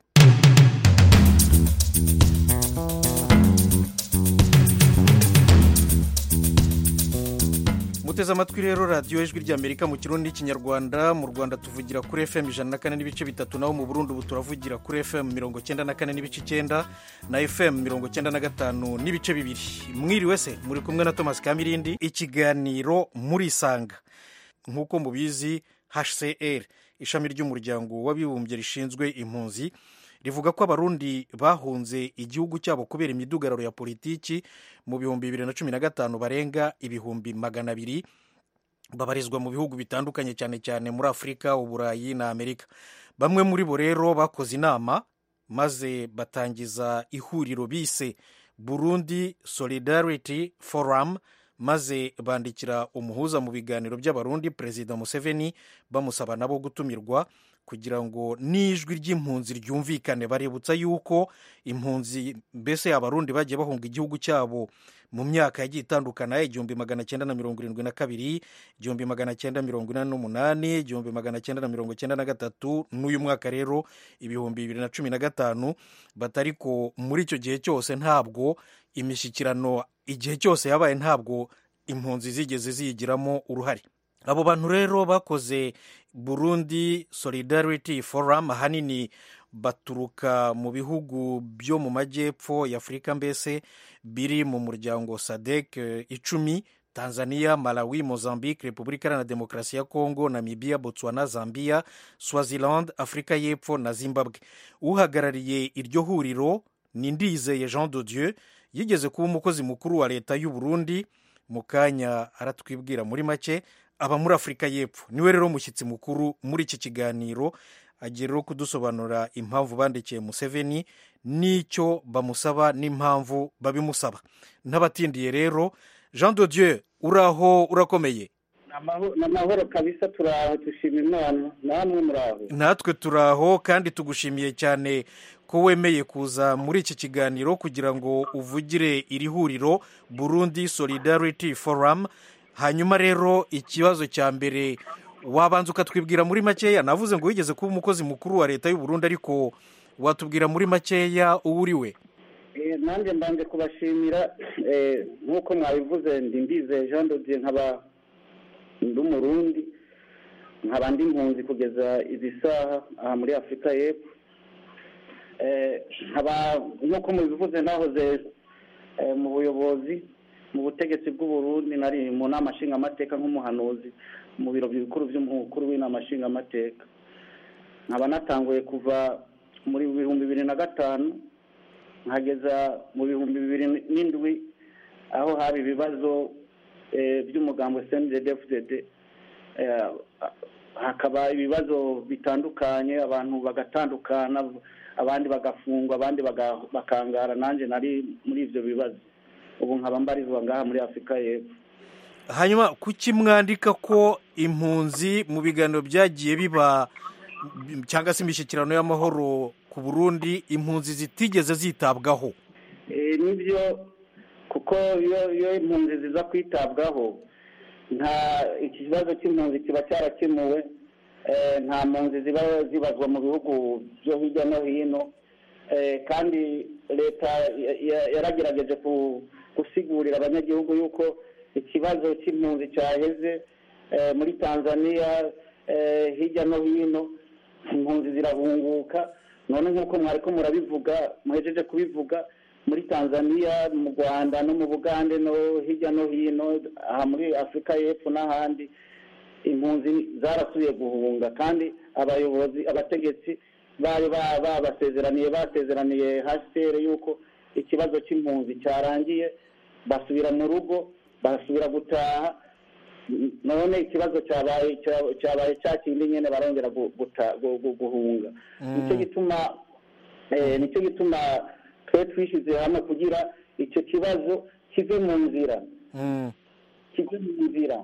muteze amatwi rero radiyo ijwi ry'amerika mu kirundi n'ikinyarwanda mu rwanda tuvugira kuri fm ijana na kane n'ibice bitatu naho mu burundi ubu turavugira kuri fm mirongo cyenda na kane n'ibice icyenda na fm mirongo cyenda na gatanu n'ibice bibiri mwiriwe se muri kumwe na thomas kamirindi ikiganiro murisanga nk'uko mubizi hcr ishami ry'umuryango w'abibumbye rishinzwe impunzi rivuga ko abarundi bahunze igihugu cyabo kubera imidugararo ya politiki mu bihumbi bibiri na cumi na gatanu barenga ibihumbi magana abiri babarizwa mu bihugu bitandukanye cyane cyane muri afurika uburayi na amerika bamwe muri bo rero bakoze inama maze batangiza ihuriro bise burundi solidarity forum maze bandikira umuhuza mu biganiro by'abarundi perezida museveni bamusaba nabo gutumirwa kugira ngo n'ijwi ry'impunzi ryumvikane barebutsa yuko impunzi mbese abarundi bagiye bahunga igihugu cyabo mu myaka yagiye itandukana igihumbi magana cyenda na mirongo irindwi na kabiri igihumbi magana cyenda mirongo inani n'umunani igihumbi magana cyenda na mirongo cyenda na gatatu n'uyu mwaka rero ibihumbi bibiri na cumi na gatanu batariko muri icyo gihe cyose ntabwo imishyikirano igihe cyose yabaye ntabwo impunzi zigeze ziyigiramo uruhare abo bantu rero bakoze burundi solidarity forum ahanini baturuka mu bihugu byo mu majyepfo y'afurika mbese biri mu muryango sadek icumi tanzania malawi mozambique repubulika iharanira demokarasi ya kongo namibia botswana zambia swaziland afurika y'epfo na zimbabwe uhagarariye iryo huriro ni ndizeye jean de dieu yigeze kuba umukozi mukuru wa leta y'u burundi mu kanya aratwibwira muri make aba muri afurika y'epfo niwe rero mushyitsi mukuru muri iki kiganiro agiye rero kudusobanurira impamvu bandikiye museveni n'icyo bamusaba n'impamvu babimusaba n'abatindiye rero jean de dieu uraho urakomeye ni amahoro kabisa turaho dushima imana namwe muraho natwe turaho kandi tugushimiye cyane ko wemeye kuza muri iki kiganiro kugira ngo uvugire iri huriro burundi solidarity forum hanyuma rero ikibazo cya mbere wabanza ukatwibwira muri makeya navuze ngo wigeze kuba umukozi mukuru wa leta y'u Burundi ariko watubwira muri makeya uwo uri we nanjye mbanze kubashimira nk'uko mwabivuze ndi mbize jean dodiye nkaba ndi umurundi nkaba ndi impunzi kugeza izi saha aha muri afurika y'epfo nkaba nk'uko mubivuze nahoze mu buyobozi mu butegetsi bw'uburundi nari mu nama nshingamateka nk'umuhanuzi mu biro bikuru by'umukuru w'inama nshingamateka nkaba natanguye kuva muri bihumbi bibiri na gatanu nkageza mu bihumbi bibiri n'indwi aho haba ibibazo by'umugambo cndfdd hakaba ibibazo bitandukanye abantu bagatandukana abandi bagafungwa abandi bakangara nanjye nari muri ibyo bibazo ubu nkaba mbarizwa ngaha muri afurika y'epfo hanyuma kuki mwandika ko impunzi mu biganiro byagiye biba cyangwa se imishyikirano y'amahoro ku burundi impunzi zitigeze zitabwaho nibyo kuko iyo impunzi ziza kwitabwaho nta ikibazo cy'impunzi kiba cyarakemuwe nta mpunzi ziba zibazwa mu bihugu byo hirya no hino kandi leta yaragerageje gusigurira abanyagihugu yuko ikibazo cy'impunzi cyaheze muri tanzania hirya no hino impunzi zirahunguka none nk'uko mwari ko murabivuga muhejeje kubivuga muri tanzania mu rwanda no mu bugande no hirya no hino aha muri afurika y'epfo n'ahandi impunzi zarasubiye guhunga kandi abayobozi abategetsi bari babasezeraniye basezeraniye hcr yuko ikibazo cy'impunzi cyarangiye basubira mu rugo basubira gutaha none ikibazo cyabaye cyabaye cya kindi nyine barongera guhunga nicyo gituma nicyo gituma twe twishyize hamwe kugira icyo kibazo kive mu nzira kive mu nzira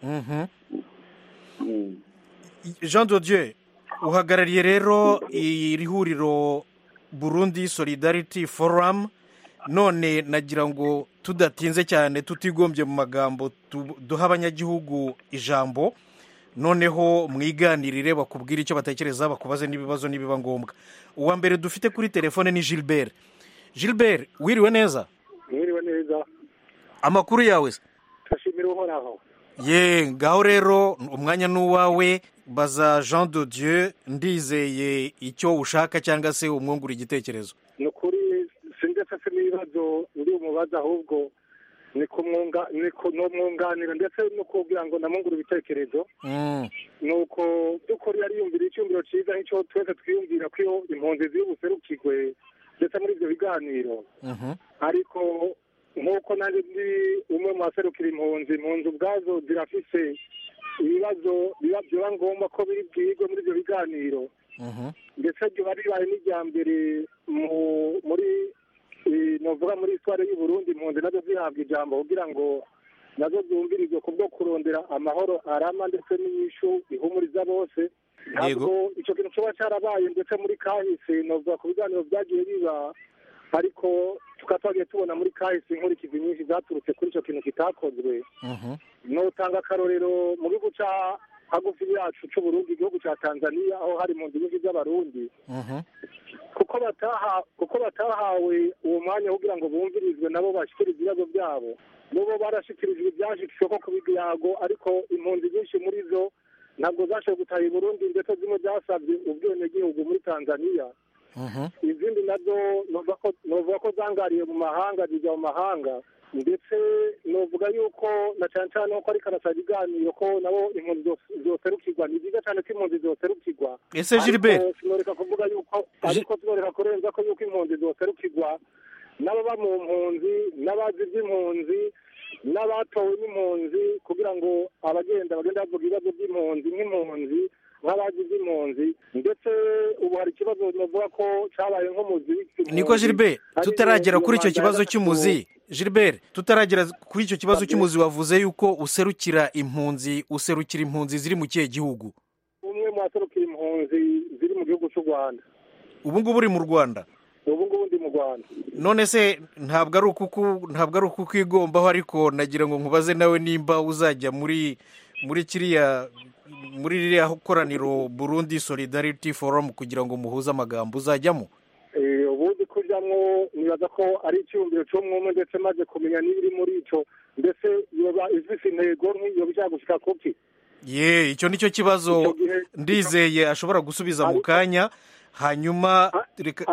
jean dodieu uhagarariye rero iri huriro burundi solidarity forum none nagira ngo tudatinze cyane tutigombye mu magambo duha abanyagihugu ijambo noneho mwiganirire bakubwire icyo batekereza bakubaze n'ibibazo nibiba ngombwa uwa mbere dufite kuri telefone ni gilbert gilbert wiriwe neza mwiriwe neza amakuru yawe se turashimira uhoraho ye ngaho rero umwanya ni uwawe baza jean de dieu ndizeye icyo ushaka cyangwa se umwungura igitekerezo ni ukuri sindetse se n'ibibazo ndi umubaza ahubwo ni kumwunga ni kumwunganira ndetse no kubwira ngo namungure ibitekerezo Mm, ni uko by'ukuri yariyumvira icyumviro cyiza nk'icyo twese twiyumvira ko iyo impunzi ziri buserukirwe ndetse muri ibyo biganiro mhm, ariko nk'uko nanjye ndi umwe mu baserukira impunzi impunzi ubwazo zirafise ibibazo biba biba ngombwa ko biri bwigwe muri ibyo biganiro mhm, ndetse riba ribaye n'irya mbere mu- muri eh, novuga muri isitwari y'u Burundi impunzi nazo zihabwa ijambo kugira ngo nazo zumvirizwe ku bwo kurondera amahoro arama ndetse n'inyishu ihumuriza bose ntabwo icyo kintu kiba cyarabaye ndetse muri kahise novuga ku biganiro byagiye biba ariko tukaba twagiye tubona muri kahise inkurikizi nyinshi zaturutse kuri icyo kintu kitakozwe mhm, notanga akarorero mu gihugu cya hagufi yacu c'uburundi igihugu cya tanzania aho hari mu nyinshi z'abarundi mhm, kuko bataha kuko batahawe uwo mwanya wo kugira ngo bumvirizwe nabo bashyikirize ibibazo byabo bobo barashyikirijwe ibyashyikirijwe ko ku biyago ariko impunzi nyinshi muri zo ntabwo zashoboye gutaha i burundi ndetse zimwe zasabye ubwenegihugu muri tanzania mhm. izindi nazo novuga ko novuga ko zangariye mu mahanga zijya mu mahanga ndetse novuga yuko na cyane cyane ko ariko arasaba ibiganiro ko nabo impunzi zos- zoserukirwa ni byiza cyane ko impunzi zoserukirwa Ese Gilbert? Ariko sinoreka kuvuga yuko ariko sinoreka kurenza ko yuko impunzi zoserukirwa n'ababa mu mpunzi n'abazi iby'impunzi n'abatowe n'impunzi kugira ngo abagenda bagenda bavuga ibibazo by'impunzi nk'impunzi nk'abazi iby'impunzi ndetse ubu hari ikibazo navuga ko cyabaye nk'umuzi niko gilbert tutaragera kuri icyo kibazo cy'umuzi gilbert tutaragera kuri icyo kibazo cy'umuzi wavuze yuko userukira impunzi userukira impunzi ziri mu kihe gihugu umwe mu baserukira impunzi ziri mu gihugu cy'u rwanda ubu ngubu uri mu rwanda ubu ngubu ndi mu rwanda none se ntabwo ari ukuku ntabwo ari ukukwigombaho ariko nagira ngo nkubaze nawe nimba uzajya muri muri kiriya muri ririya koraniro burundi solidarity forum kugira ngo muhuze amagambo uzajyamo Eh, ubundi kujyamwo nibaza ko ari icyumviro cy'umwumwe ndetse maze kumenya n'ibiri muri ico ndetse yoba ifise intego nk'iyo bishaka gushika kuki ye icyo nicyo kibazo ndizeye ashobora gusubiza mu kanya hanyuma reka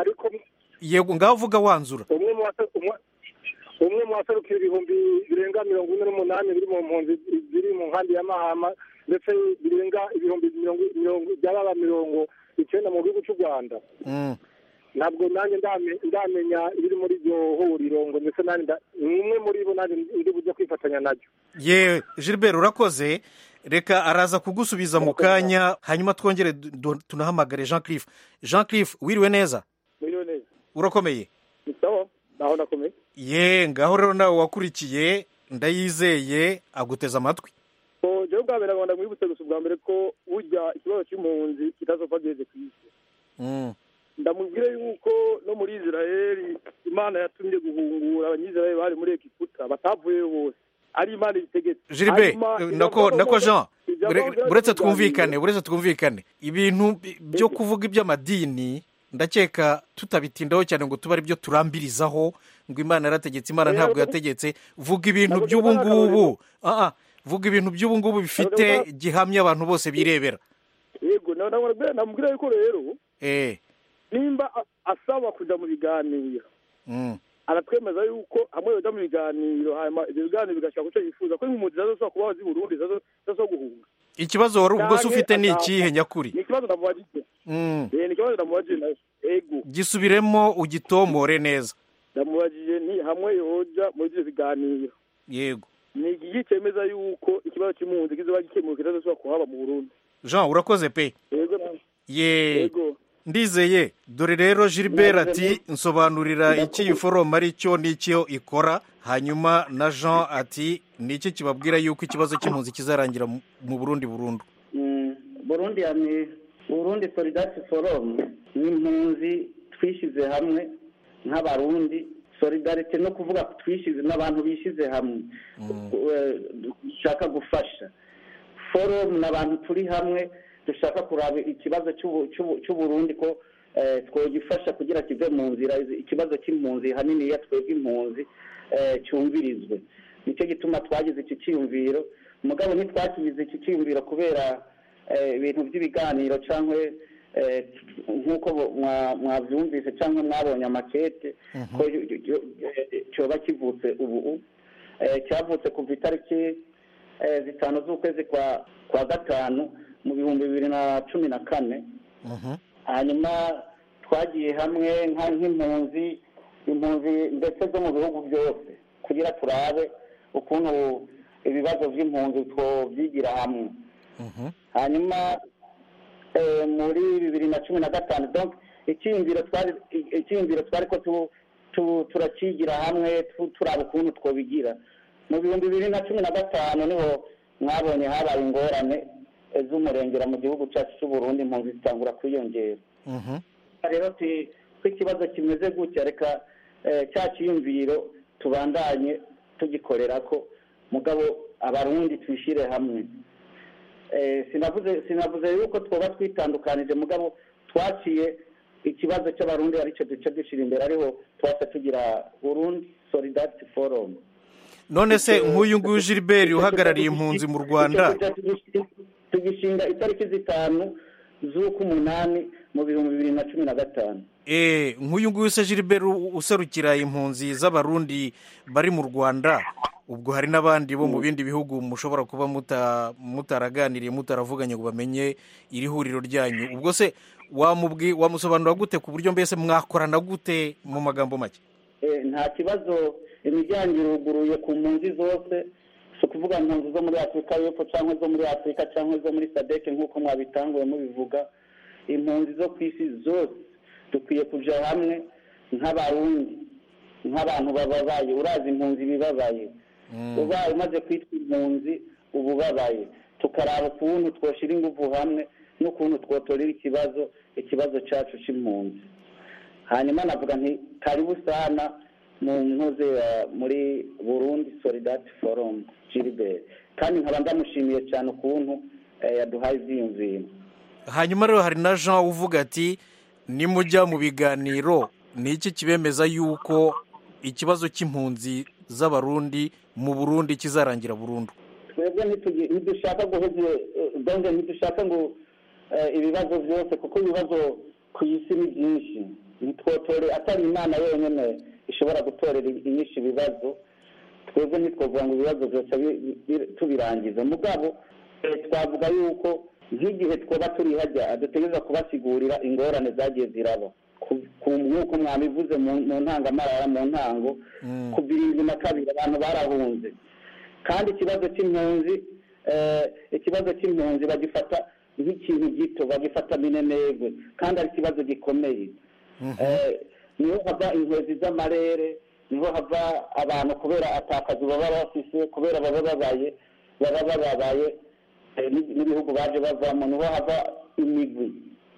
yego ngaho uvuga wanzura umwe mu base- umwe- umwe mu baserukira ibihumbi birenga mirongo ine n'umunani biri mu mpunzi ziri mu nkambi ya mahama ndetse birenga ibihumbi mirongo mirongo byababa mirongo icyenda mu gihugu cy'u rwanda Mm. ntabwo nanjye ndame- ndamenya ibiri muri iryo huriro ngo ndetse nanjye nda- ni umwe muri bo nanjye ndi bujye kwifatanya naryo ye gilbert urakoze reka araza kugusubiza mu kanya hanyuma twongere du- du- tunahamagare jean cliff jean cliff wiriwe neza Mwiriwe neza. urakomeye Ni sawa naho nakomeye ye ngaho rero nawe wakurikiye ndayizeye aguteze amatwi so jewe bwa mbere ngomba mwibutse gusa ubwa mbere ko burya ikibazo cy'impunzi kitazopfa giheze ku isi Mm. ndamubwire yuko no muri israeli imana yatumye guhungura abanyisraeli bari muri egiputa batavuyeyo bose ari imana ibitegetse gilbert Hanyuma, eh, nako ijambo- nako jean ijambo ure- ryari uretse kuganira. twumvikane uretse twumvikane ibintu bi- byo kuvuga iby'amadini ndakeka tutabitindaho cyane ngo tube ari byo turambirizaho ngo imana yarategetse imana Oya, ntabwo ntabwo- yategetse vuga ibintu ntabwo by'ubu tubona ngubu akarorero. Ah, ah, vuga ibintu by'ubu ngubu bifite Ntabwo gihamya abantu bose birebera yego na- na- namubwira yuko rero eh nimba a- asaba kuja mu biganiro mm. aratwemeza yuko hamwe yoja mu biganiro hanyuma ibyo biganiro bigashaka kuco yifuza ko impunzi zazosaba kubaho zi burundi zazo guhunga ikibazo wari ubwo se Canke ufite ni ataha- ikihe nyakuri ni ikibazo ndamubajije Mm. Eh, ni ikibazo ndamubajije nawe ego gisubiremo ugitomore neza ndamubajije ni hamwe yoja muri ivyo biganiro yego ni igiki cemeza yuko ikibazo c'impunzi kizoba gikemuwe kitazosubira kuhaba mu burundi jean urakoze pe yego na- ye Yego. ndizeye dore rero gilbert ati nsobanurira iki iyi forumu ari cyo n'icyo ikora hanyuma na jean ati ni iki kibabwira yuko ikibazo cy'impunzi kizarangira mu- mu burundi burundu Mm, burundi yani burundi solidarity forum ni impunzi twishyize hamwe nk'abarundi solidarity no kuvuga ko twishyize n'abantu bishyize hamwe eh, dushaka gufasha forum ni abantu turi hamwe dushaka kuraba ikibazo cy'ubu- cy'ubu- cy'uburundi ko eh, twogifasha kugira kive mu nzira ikibazo cy'impunzi hanini ya twebwe impunzi eh, cyumvirizwe nicyo gituma twagize iki cyiyumviro mugabo ntitwakigize iki cyiyumviro kubera eh, ibintu by'ibiganiro cyangwa eh, nk'uko mwa- mwabyumvise cyangwa mwabonye amakete ko yo- yo- yo- eh, cyoba kivutse ubu eh, cyavutse kuva itariki eh, zitanu z'ukwezi kwa kwa gatanu mu bihumbi bibiri na cumi na kane hanyuma twagiye hamwe nka- nk'impunzi impunzi ndetse zo mu bihugu byose kugira turabe ukuntu ibibazo by'impunzi twobyigira hamwe hanyuma eh, muri bibiri na cumi na gatanu donc icyiyumviro twari icyiyumviro twari ko tu- tu- turakigira hamwe tu- turaba ukuntu twobigira mu bihumbi bibiri na cumi na gatanu niho mwabonye habaye ingorane eh, z'umurengera mu gihugu cyacu cy'u Burundi impunzi zitangura kwiyongera rero ti- ko ikibazo kimeze gutya reka eh, cya cyiyumviro tubandanye tugikorera ko mugabo abarundi twishyire hamwe Eh, sinavuze sinavuze yuko twoba twitandukanije mugabo twaciye ikibazo cy'abarundi aricyo duce dushyira imbere ariho twase tugira burundi solidarity forum none se nk'uyu nguyu gilbert uhagarariye impunzi mu rwanda tugishinga itariki zitanu z'uk'umunani mu bihumbi bibiri na cumi na gatanu Eh, nk'uyu nguyu se gilbert u- userukira impunzi z'abarundi bari mu rwanda ubwo hari n'abandi bo mu bindi bihugu mushobora kuba muta- mutaraganiriye mutaravuganye ngo bamenye iri huriro ryanyu ubwo se wamubwi wamusobanura gute ku buryo mbese mwakorana gute mu magambo make Eh, nta kibazo imiryango iruguruye ku mpunzi zose si ukuvuga impunzi zo muri afurika y'epfo cyangwa zo muri afurika cyangwa zo muri sadeke nk'uko mwabitanguye mubivuga impunzi zo ku isi zose dukwiye kuja hamwe nk'abarundi nk'abantu bababaye urazi impunzi bibabaye ubaye umaze kwitwa impunzi uba ubabaye tukaraba ukuntu twoshyira ingufu hamwe n'ukuntu twotorera ikibazo ikibazo cyacu cy'impunzi hanyuma navuga nti karibu sana mu ntuze ya- muri burundi solidarity forum gilbert kandi nkaba ndamushimiye cyane ukuntu eh, yaduhaye ibyiyumviro hanyuma rero hari na jean uvuga ati nimujya mu biganiro ni iki kibemeza yuko ikibazo cy'impunzi z'abarundi mu burundi kizarangira burundu twebwe ntitugi- ntidushaka guheze donge ntidushaka ngo eh, ibibazo byose kuko ibibazo ku isi ni byinshi ntitwotore atari imana yonyine ishobora gutorera inyinshi ibibazo twebwe ntitwavuga ngo ibibazo byose bi- bi- tubirangize mugabo eh, twavuga yuko nk'igihe twaba turi hajya dutegereza kubasigurira ingorane zagiye ziraba Ku- ku nk'uko mwabivuze mu mu ntangamarara mu ntango ku birindwi na kabiri abantu barahunze kandi ikibazo cy'impunzi eh, ikibazo cy'impunzi bagifata nk'ikintu gito bagifata minenegwe kandi ari ikibazo gikomeye Eh, niho hava inkwezi z'amarere niho hava abantu kubera atakazi baba bafise kubera baba babaye baba bababaye eh, n'i- n'ibihugu baje bavamo niho hava imigwi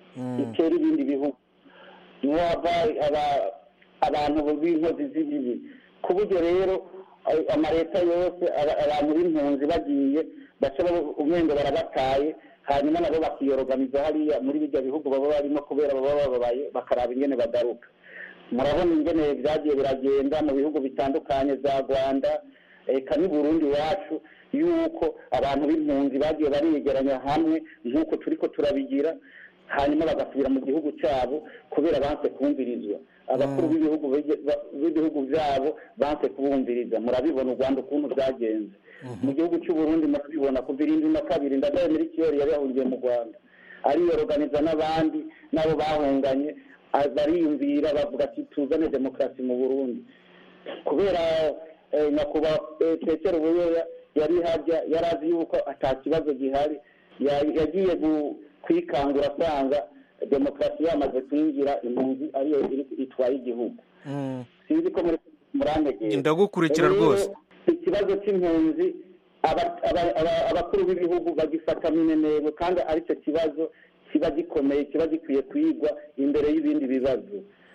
itera ibindi bihugu niho hava aba- abantu b'inkozi z'ibibi ku buryo rero eh, amaleta yose aba- abantu b'impunzi bagiye baca baba- umwenge barabataye hanyuma nabo bakiyorogamiza hariya muri bijya bihugu baba barimo kubera baba bababaye bakaraba ingene bagaruka murabona ingene byagiye biragenda mu bihugu bitandukanye za rwanda eka n'u burundi iwacu yuko abantu b'impunzi bagiye bariyegeranya hamwe nk'uko turi ko turabigira hanyuma bagasubira mu gihugu cyabo kubera banse kumvirizwa abakuru b'ibihugu bige- ba- b'ibihugu byabo banse kubumviriza murabibona u rwanda ukuntu bwagenze mu gihugu cy'u Burundi murabibona kuva irindwi na kabiri ndadaye muri kiyori yari yahungiye mu rwanda ariyoroganiza n'abandi nabo bahunganye a- bariyumvira bavuga ati tuzane demokarasi mu burundi kubera eh, nyakubahwa eh, petero buyoya yari hajya yari azi yuko ata kibazo gihari Ya- yagiye gu- kwikangura asanga demokarasi yamaze kwinjira impunzi ariyo iri- itwaye igihugu sinzi ko muri murantegera Ndagukurikira Rero, rwose. ikibazo cy'impunzi aba- aba- aba- abakuru b'ibihugu bagifata minenebo kandi aricyo kibazo kiba gikomeye kiba gikwiye kwigwa imbere y'ibindi bibazo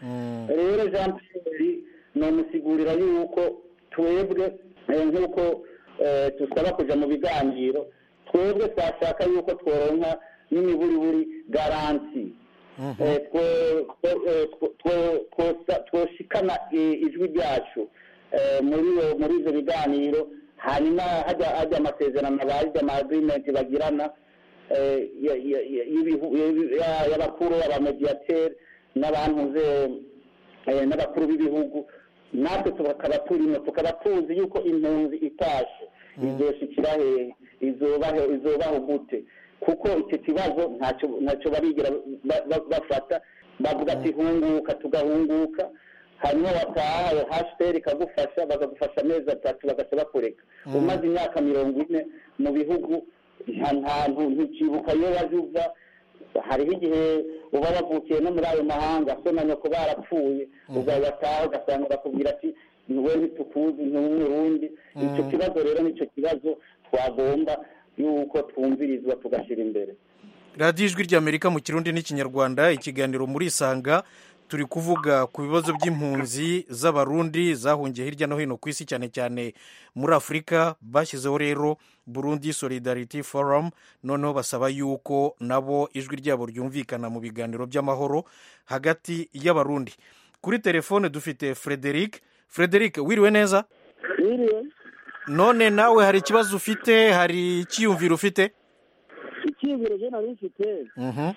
rero jean pierre nomusigurira yuko twebwe eh, nk'uko eh, dusaba kuja mu biganiro twebwe twashaka yuko tworonka n'imiburiburi garanti Eh, two- two- eh, two- two- twosa- twoshikana i- ijwi ryacu eh, muri iyo- muri ivyo biganiro hanyuma hajya hajya amasezerano abaje ama agreement bagirana eh, ya- ya- ya- y'ibihu- ya- ya- y'abakuru abamediateri n'abantuze eh, n'abakuru b'ibihugu natwe tukaba turimo tukaba tuzi yuko impunzi itashe izoshikira hehe izobaho izobaho gute kuko icyo kibazo ntacyo ntacyo barigera ba- ba- bafata bavuga ati hunguka tugahunguka hanyuma wataha hashtag ikagufasha bakagufasha amezi atatu bagaca bakureka Mm. umaze imyaka mirongo ine mu bihugu nta ntantu ntikibuka iyo waje uva hariho igihe uba wavukiye no muri ayo mahanga so na nyoko barapfuye ugataha ugasanga bakubwira ati niwe ntitukuzi ni umurundi icyo Mm. kibazo rero nicyo kibazo twagomba yuko twumvirizwa tugashyira imbere radiyo ijwi ry'amerika mu kirundi n'ikinyarwanda ikiganiro muri isanga turi kuvuga ku bibazo by'impunzi z'abarundi zahungiye hirya no hino ku isi cyane cyane muri afurika bashyizeho rero burundi solidarity forum noneho basaba yuko nabo ijwi ryabo ryumvikana mu biganiro by'amahoro hagati y'abarundi kuri telefone dufite frederic frederic wiriwe neza Wiriwe none nawe hari ikibazo ufite hari icyiyumviro ufite icyiyumviro je nari mfite Mhm.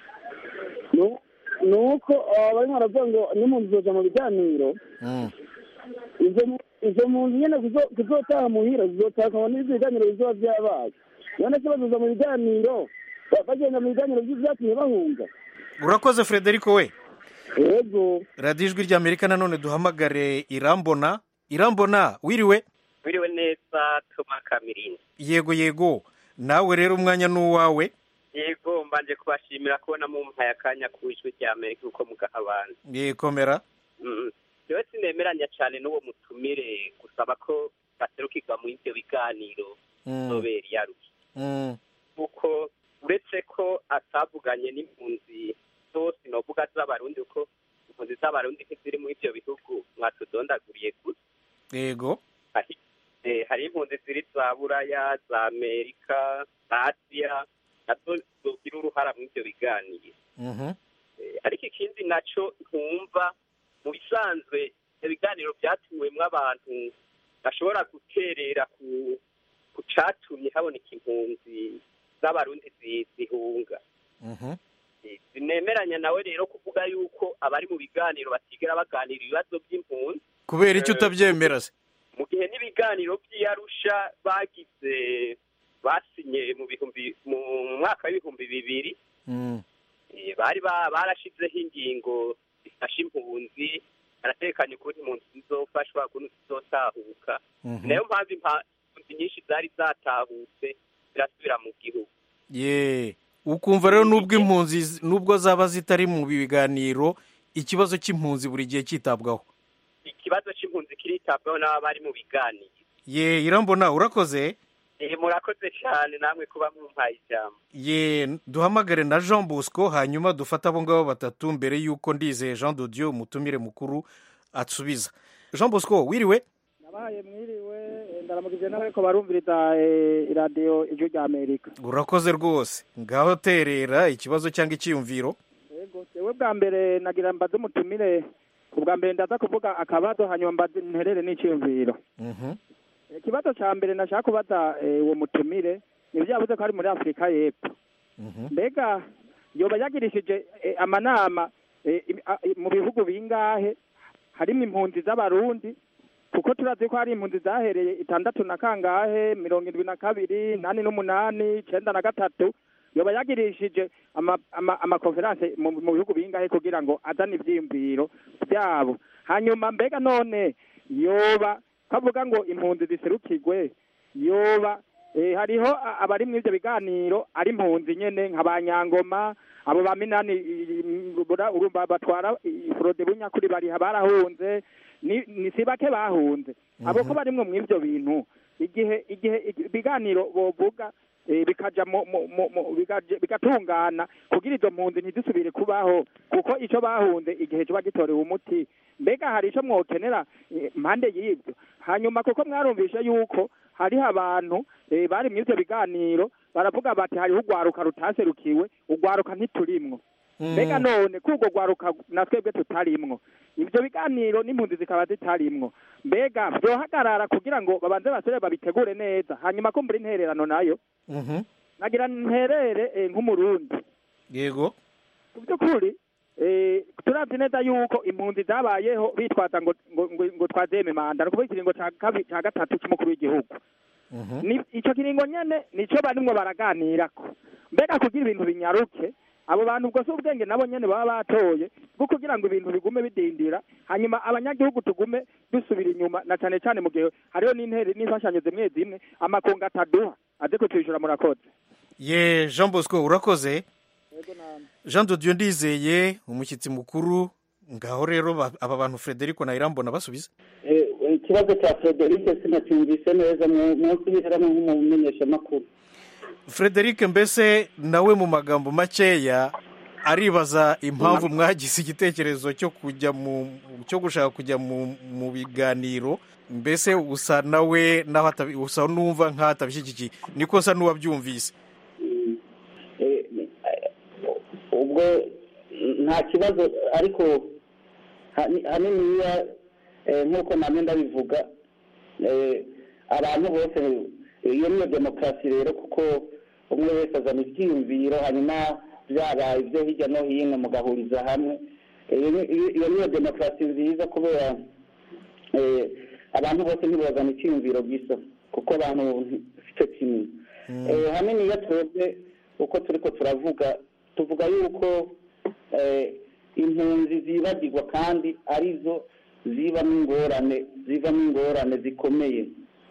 nu- ni uko ah, barimo baravuga ngo n'impunzi zoja mu biganiro Mm. izo mu- izo mpunzi nyene kuzo- kuzotaha muhira zizotahwa n'ivyo biganiro bizoba vyabaye none se bazoza mu biganiro ba- bagenda mu biganiro vy'ivyatumye bahunga urakoze frederico we yego radiyo ijwi ry'amerika nanone duhamagare irambona irambona wiriwe wiriwe neza toma kamirindi yego yego nawe rero umwanya ni uwawe yego mbanje kubashimira kubona mumpaye akanya ku ijwi rya amerika uko mugaha abantu yekomera Mm. jewe sinemeranya cyane n'uwo mutumire gusaba ko baserukirwa mu ivyo biganiro Mm. zobera iyarushye Mm. kuko uretse ko atavuganye n'impunzi zose novuga z'abarundi kuko impunzi z'abarundi ntiziri muri ivyo bihugu mwatudondaguriye gusa yego hari eh, hari impunzi ziri za buraya za amerika za asiya nazo zogira uruhara muri ivyo biganiro Mhm. Eh, ariko ikindi naco ntumva mu bisanzwe ibyo biganiro byatumiwemwo abantu bashobora guterera ku ku catumye haboneka impunzi z'abarundi zi- zihunga Mhm. Eh, sinemeranya nawe rero kuvuga yuko abari mu biganiro batigera baganira ibibazo by'impunzi kubera icyo Eh, utabyemera se mu gihe n'ibiganiro by'iyarusha bagize basinye mu bihumbi mu mwaka w'ibihumbi bibiri Mm. eh, bari ba- barashizeho ingingo zifasha impunzi baratekanye ukuntu impunzi zizofashwa ukuntu zizotahuka Mhm. nayo mpamvu impa- impunzi nyinshi zari zatahutse zirasubira mu gihugu ye ukumva rero nubwo impunzi z- nubwo zaba zitari mu biganiro ikibazo cy'impunzi buri gihe cyitabwaho ikibazo c'impunzi kiritabwaho n'aba bari mu biganiro ye irambona urakoze Eh, murakoze cyane namwe kuba mumpaye ijambo ye duhamagare na jean bosco hanyuma dufate abo ngabo batatu mbere y'uko ndizeye jean dodiyo umutumire mukuru asubiza jean bosco wiriwe nabaye mwiriwe eh, ndaramukije n'abariko barumviriza eh, iradiyo ijwi rya amerika urakoze rwose ngaho terera ikibazo cyangwa icyiyumviro yego jewe bwa mbere nagira mbaze umutumire ubwa mbere ndaza kuvuga akabazo hanyuma mbaze nterere n'iciyumviro Mhm. ikibazo ca mbere nashaka kubaza eh, uwo mutumire nivyo yavuze ko ari muri afurika y'epfo mbega yoba yagirishije eh, amanama eh, im- a- i- mu bihugu bingahe harimo impunzi z'abarundi kuko turazi ko hari impunzi zahereye itandatu na kangahe mirongo indwi na kabiri nani n'umunani icenda na gatatu yoba yagirishije ama- ama- amakonferanse mu mu bihugu bingahe kugira ngo azane ivyiyumviro vyabo hanyuma mbega none yoba kavuga ngo impunzi ziserukirwe yoba eh, hariho a- abari muri ivyo biganiro ari impunzi nyene nka ba nyangoma abo ba minani i- i- bura- urumva batwara i- forode bunyakuri bariha barahunze ni ni si bake bahunze abo ko barimwo mu ivyo bintu igihe igihe igi- ibiganiro bovuga eh, bikaja mu mu- mu- mu- bigaje- bigatungana kugira izo mpunzi ntizisubire kubaho kuko ico bahunze igihe kiba gitorewe umuti mbega hari ico mwokenera eh, mpande y'ivyo hanyuma kuko mwarumvishe yuko hariho abantu eh, bari mu ivyo biganiro baravuga bati hariho urwaruka rutaserukiwe urwaruka ntiturimwo mbega none ko urwo rwaruka na twebwe tutarimwo ivyo biganiro n'impunzi zikaba zitarimwo mbega vyohagarara kugira ngo babanze basore babitegure neza hanyuma ko mbura intererano nayo Mhm. nagira nterere eh, nk'umurundi yego mu by'ukuri eh, turavye neza yuko impunzi zabayeho bitwaza ngo ngo, ngo, ngo twazeme manda ni ukuvuga ikiringo ca kabi- ca gatatu c'umukuru w'igihugu ni ico kiringo nyene nico barimwo baraganirako mbega kugira ibintu binyaruke abo bantu ubwo si ubwenge nabo nyene baba batoye bwo kugira ngo ibintu bigume bidindira hanyuma abanyagihugu tugume dusubira inyuma na cane cane mu gihe hariho n'intere n'imfashanyo zimwe zimwe amakungu ataduha aze kutwishyura murakoze ye jean bosco urakoze jean de dieu ndizeye umushyitsi mukuru ngaho rero ba- aba bantu frederico na irambona basubiza Eh, ikibazo cya frederic sinacyumvise neza mu- munsi biheramo nk'umumenyeshamakuru frederic mbese nawe mu magambo makeya aribaza impamvu mwagize igitekerezo cyo kujya mu cyo gushaka kujya mu mu biganiro mbese usa nawe naho atabi- usa n'uwumva nk'aho atabishyigikiye niko nsa n'uwabyumvise Eh, eh, ubwo nta kibazo ariko hani- haniniya eh, nk'uko namwe ndabivuga eh, abantu bose iyo niyo demokarasi rero kuko umwe wese azana ibyiyumviro hanyuma byabaye ibyo hirya no hino mugahuriza hamwe iyo ni- iyo- iyo niyo demokarasi nziza kubera eh, abantu bose ntibazana icyiyumviro gisa kuko abantu icyo kimwe Eh, hanini iyo twebwe uko turi ko turavuga tuvuga yuko eh, impunzi zibagirwa kandi arizo zibamo ingorane zivamo ingorane zikomeye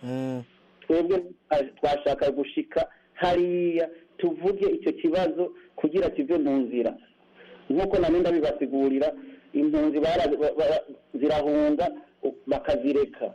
twebwe twashaka gushika hariya tuvuge icyo kibazo kugira kive mu nzira nk'uko nari ndabibasigurira impunzi bara- ba- ba- zirahunga u- bakazireka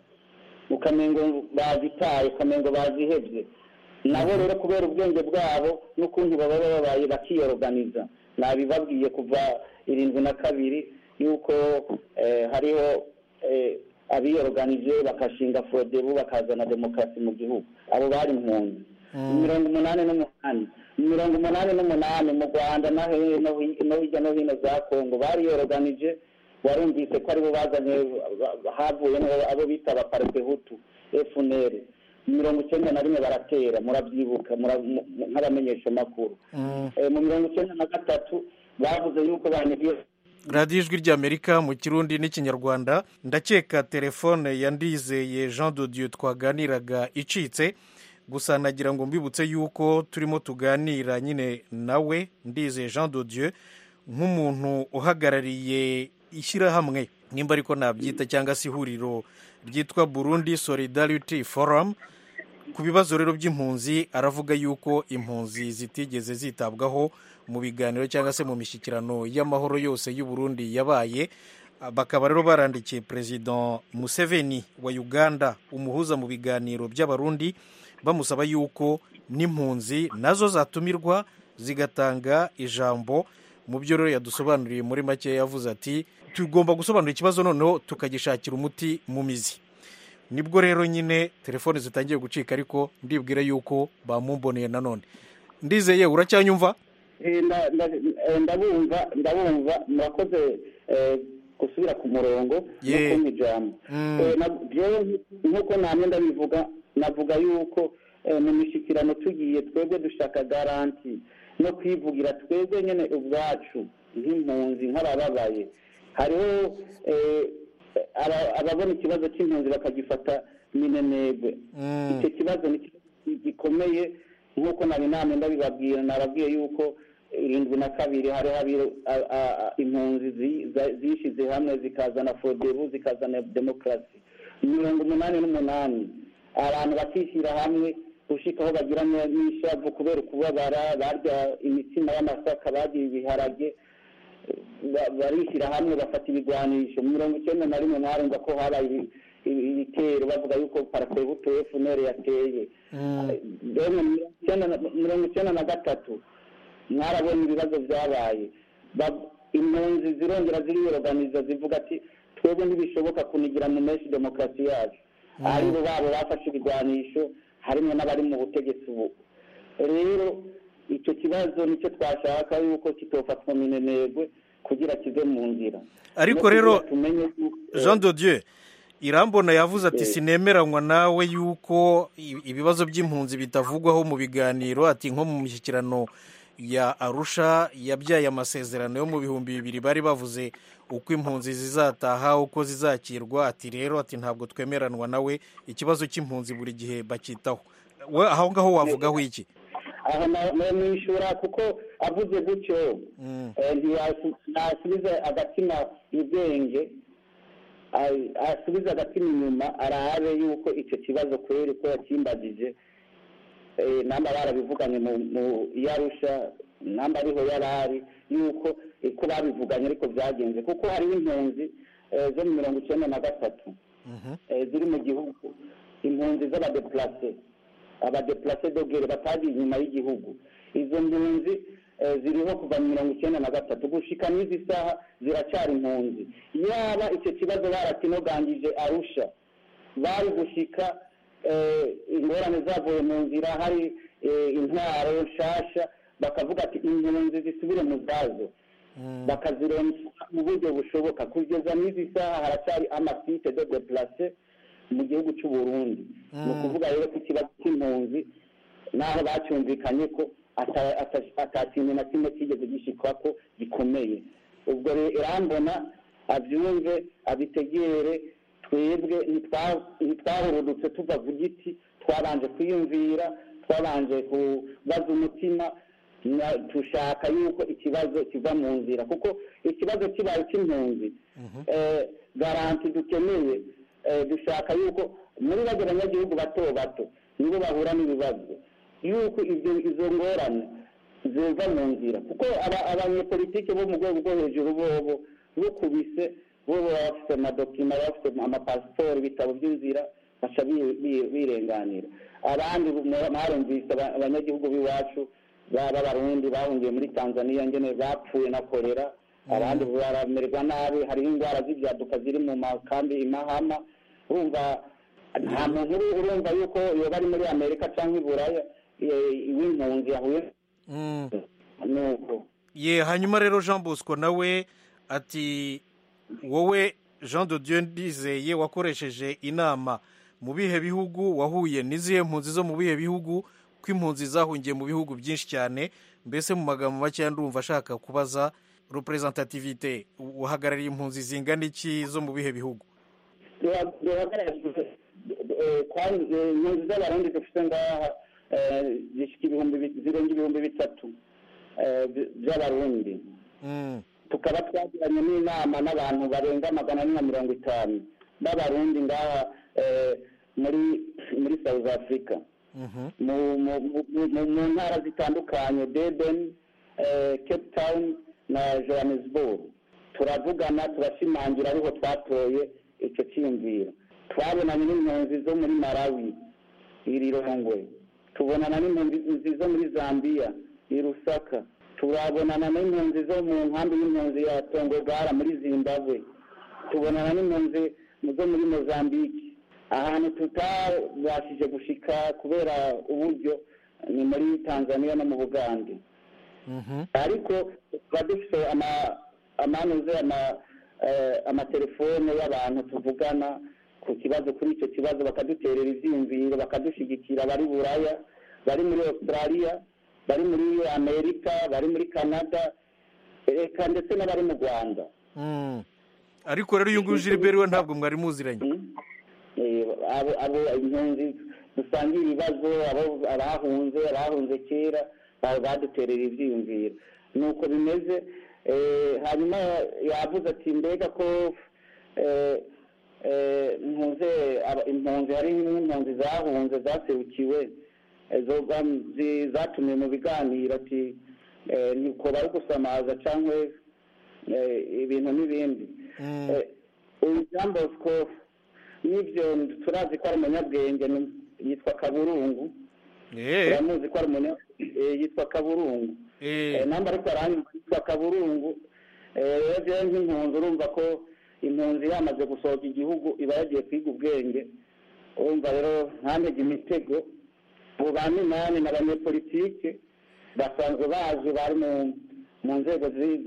ukamengo bazitaye ukamengo bazihebye nabo rero kubera ubwenge bwabo n'ukuntu baba babaye bakiyoroganiza nabibabwiye kuva irindwi na kabiri yuko eh, hariho eh, abiyoroganije bakashinga forodebu bakazana demokarasi mu gihugu abo bari impunzi mirongo umunani n'umunani mirongo umunani n'umunani mu rwanda no he- no hi- no hirya no hino za kongo bariyoroganije warumvise ko aribo bazanye havuyemo abo bita abaparepehutu fnr mirongo icyenda na rimwe baratera murabyibuka mura- mu- mu- nk'abamenyeshamakuru Eh, mu mirongo icyenda na gatatu bavuze yuko banyagiye radiyo ijwi ry'amerika mu kirundi n'ikinyarwanda ndakeka telefone ya ndizeye jean de dieu twaganiraga icitse gusa nagira ngo mbibutse yuko turimo tuganira nyine nawe ndizeye jean de dieu nk'umuntu uhagarariye ishyirahamwe nimba ariko nabyita cyangwa se ihuriro ryitwa burundi solidarity forum ku bibazo rero by'impunzi aravuga yuko impunzi zitigeze zitabwaho mu biganiro cyangwa se mu mishyikirano y'amahoro yose y'u Burundi yabaye Ah, bakaba rero barandikiye perezida museveni wa uganda umuhuza mu biganiro by'abarundi bamusaba yuko n'impunzi nazo zatumirwa zigatanga ijambo mu byo rero yadusobanuriye muri make yavuze ati tugomba gusobanura ikibazo noneho tukagishakira umuti mu mizi nibwo rero nyine telefone zitangiye gucika ariko ndibwira yuko bamumboneye nanone ndizeye uracyanyumva Eh, nda- nda- eh, ndabumva ndabumva murakoze eh, gusubira ku murongo no Ye. kumpa ijambo Mm. Eh, na- jewe nk'uko namwe ndabivuga navuga yuko eh, mu mishyikirano tugiye twebwe dushaka garanti no kwivugira twebwe nyine ubwacu nk'impunzi nk'abababaye hariho eh, aba- ababona ikibazo cy'impunzi bakagifata minenegwe icyo kibazo ni ikibazo gikomeye nk'uko nari namwe ndabibabwira nababwiye yuko irindwi na kabiri hariho abi- a- a- a- impunzi zi- za- zishyize hamwe zikazana fodebu zikazana demokarasi mirongo umunani n'umunani abantu bakishyira hamwe gushika aho bagira n- n'ishavu kubera ukubabara barya imitsima y'amasaka bagiye ibiharage ba- barishyira hamwe bafata ibigwanisho mirongo icyenda na rimwe mwarumva ko habaye ibi- ibi- ibitero bavuga yuko parasebuto fnr yateye Rero mirongo icyenda na- mirongo icyenda na gatatu mwarabona ibibazo byabaye Ba- impunzi zirongera ziriyoroganiza zivuga ati twebwe ntibishoboka kunigira mu menshi demokarasi yacu aribo babo bafashe ibigwanisho harimo n'abari mu butegetsi ubu rero icyo kibazo nicyo twashaka yuko kitofatwa minenegwe kugira kive mu nzira ariko No rero kugira tumenye yuko- jean de dieu irambona yavuze ati Eh. sinemeranywa nawe yuko i- ibibazo by'impunzi bitavugwaho mu biganiro ati nko mu mishyikirano ya arusha yabyaye amasezerano yo mu bihumbi bibiri bari bavuze uko impunzi zizataha uko zizakirwa ati rero ati ntabwo twemeranwa nawe ikibazo cy'impunzi buri gihe bacyitaho we aho ngaho wavugaho iki aho namwishyura kuko avuze gutyo eh, ntiyasu- ntasubize agatima ubwenge a- asubize agatima inyuma arabe yuko icyo kibazo kweri ko yakimbagije eh, namba barabivuganye mu mu yarusha namba ariho yari ari yuko eh, ko babivuganye ariko byagenze kuko hariho impunzi eh, zo mu mirongo icyenda na gatatu eh, ziri mu gihugu impunzi z'abadeplase abadeplase dogere batagiye inyuma y'igihugu izo mpunzi eh, ziriho kuva mu mirongo icyenda na gatatu gushika n'izi saha ziracyari impunzi yaba icyo kibazo barakinogangije arusha bari gushika eh, ingorane zavuye mu nzira hari eh, intwaro nshasha bakavuga ati impunzi zisubire mu zazo bakazironsa mu buryo bushoboka kugeza n'izi saha haracyari amasite de deplace mu gihugu cy'u Burundi ni ukuvuga rero ko ikibazo cy'impunzi naho bacyumvikanye ko ata- ata- ata kintu na kimwe kigeze gishikwa ko gikomeye ubwo rero irambona abyumve abitegere twebwe ntitwa- ntitwahurudutse tuva ku giti twabanje kwiyumvira twabanje kubaza umutima na- dushaka yuko ikibazo kiva mu nzira kuko ikibazo kibaye cy'impunzi eh, garanti dukeneye eh, dushaka yuko muri bajya abanyagihugu bato bato nibo bahura n'ibibazo yuko ibyo izo ngorane ziva mu nzira kuko aba- abanyepolitike bo mu rwego rwo hejuru bobo bukubise bo baba bafite amadokima baba bafite amapasiporo ibitabo by'inzira baca bi- bi- birenganira abandi mwarumvise aba- abanyagihugu b'iwacu baba abarundi bahungiye muri tanzania ngene bapfuye na korera abandi baramererwa nabi hariho indwara z'ibyaduka ziri mu makambi imahama urumva nta muntu uri- urumva yuko yoba ari muri amerika cyangwa i buraya eh, w'impunzi yahuye nuko ye hanyuma rero jean bosco nawe ati wowe jean de dieu ndizeye wakoresheje inama mu bihe bihugu wahuye n'izihe mpunzi zo mu bihe bihugu ko impunzi zahungiye mu bihugu byinshi cyane mbese mu magambo makeya ndumva ashaka kubaza representativite uhagarariye impunzi zingana iki zo mu bihe bihugu duhagarariye kandi impunzi z'abarundi dufite ngaha eh, zishika ibihumbi bi- zirenga ibihumbi bitatu eh, by- by'abarundi tukaba twagiranye n'inama n'abantu barenga magana ane na mirongo itanu b'abarundi ngaha eh, muri muri south africa mu mu- mu- mu- mu ntara zitandukanye deben eh, cape town na johannesburg turavugana turashimangira ariho twatoye icyo cyiyumviro twabonanye n'impunzi zo muri malawi iri rongwe tubonana n'impunzi zo muri zambia i rusaka turabonana n'impunzi zo mu nkambi y'impunzi ya tongogara muri zimbabwe tubonana n'impunzi zo muri mozambique ahantu tutabashije gushika kubera uburyo ni muri tanzania no mu bugande ariko tuba dufite ama- amanuze ama- eh, amatelefone y'abantu tuvugana ku kibazo kuri icyo kibazo bakaduterera ibyiyumviro bakadushyigikira bari buraya bari muri australia bari muri amerika bari muri canada reka ndetse n'abari mu rwanda Mm. ariko rero uyu nguyu gilbert we ntabwo mwari muziranye Eh, abo abo impunzi dusangiye ibibazo abo abahunze abahunze kera baba baduterera ibyiyumviro nuko bimeze eh, hanyuma yavuze ati mbega ko eh, eh, mpuze aba- impunzi hari n'impunzi zahunze zaserukiwe eh, zo bam- zi- zatumiwe mu biganiro ati eh, niko bari gusamaza cyangwa ibintu n'ibindi Eh, uyu jean bosco n'ibyo turazi ko ari umunyabwenge ni- yitwa kaburungu turamuzi ko ari umunya eh, yitwa kaburungu Eh, namba ariko aranyuma yitwa kaburungu Eh, rero jewe nk'impunzi urumva ko impunzi yamaze gusohoka igihugu iba yagiye kwiga ubwenge urumva rero ntantege imitego abo ba minani ni abanyepolitike basanzwe bazi bari mu mu nzego zi-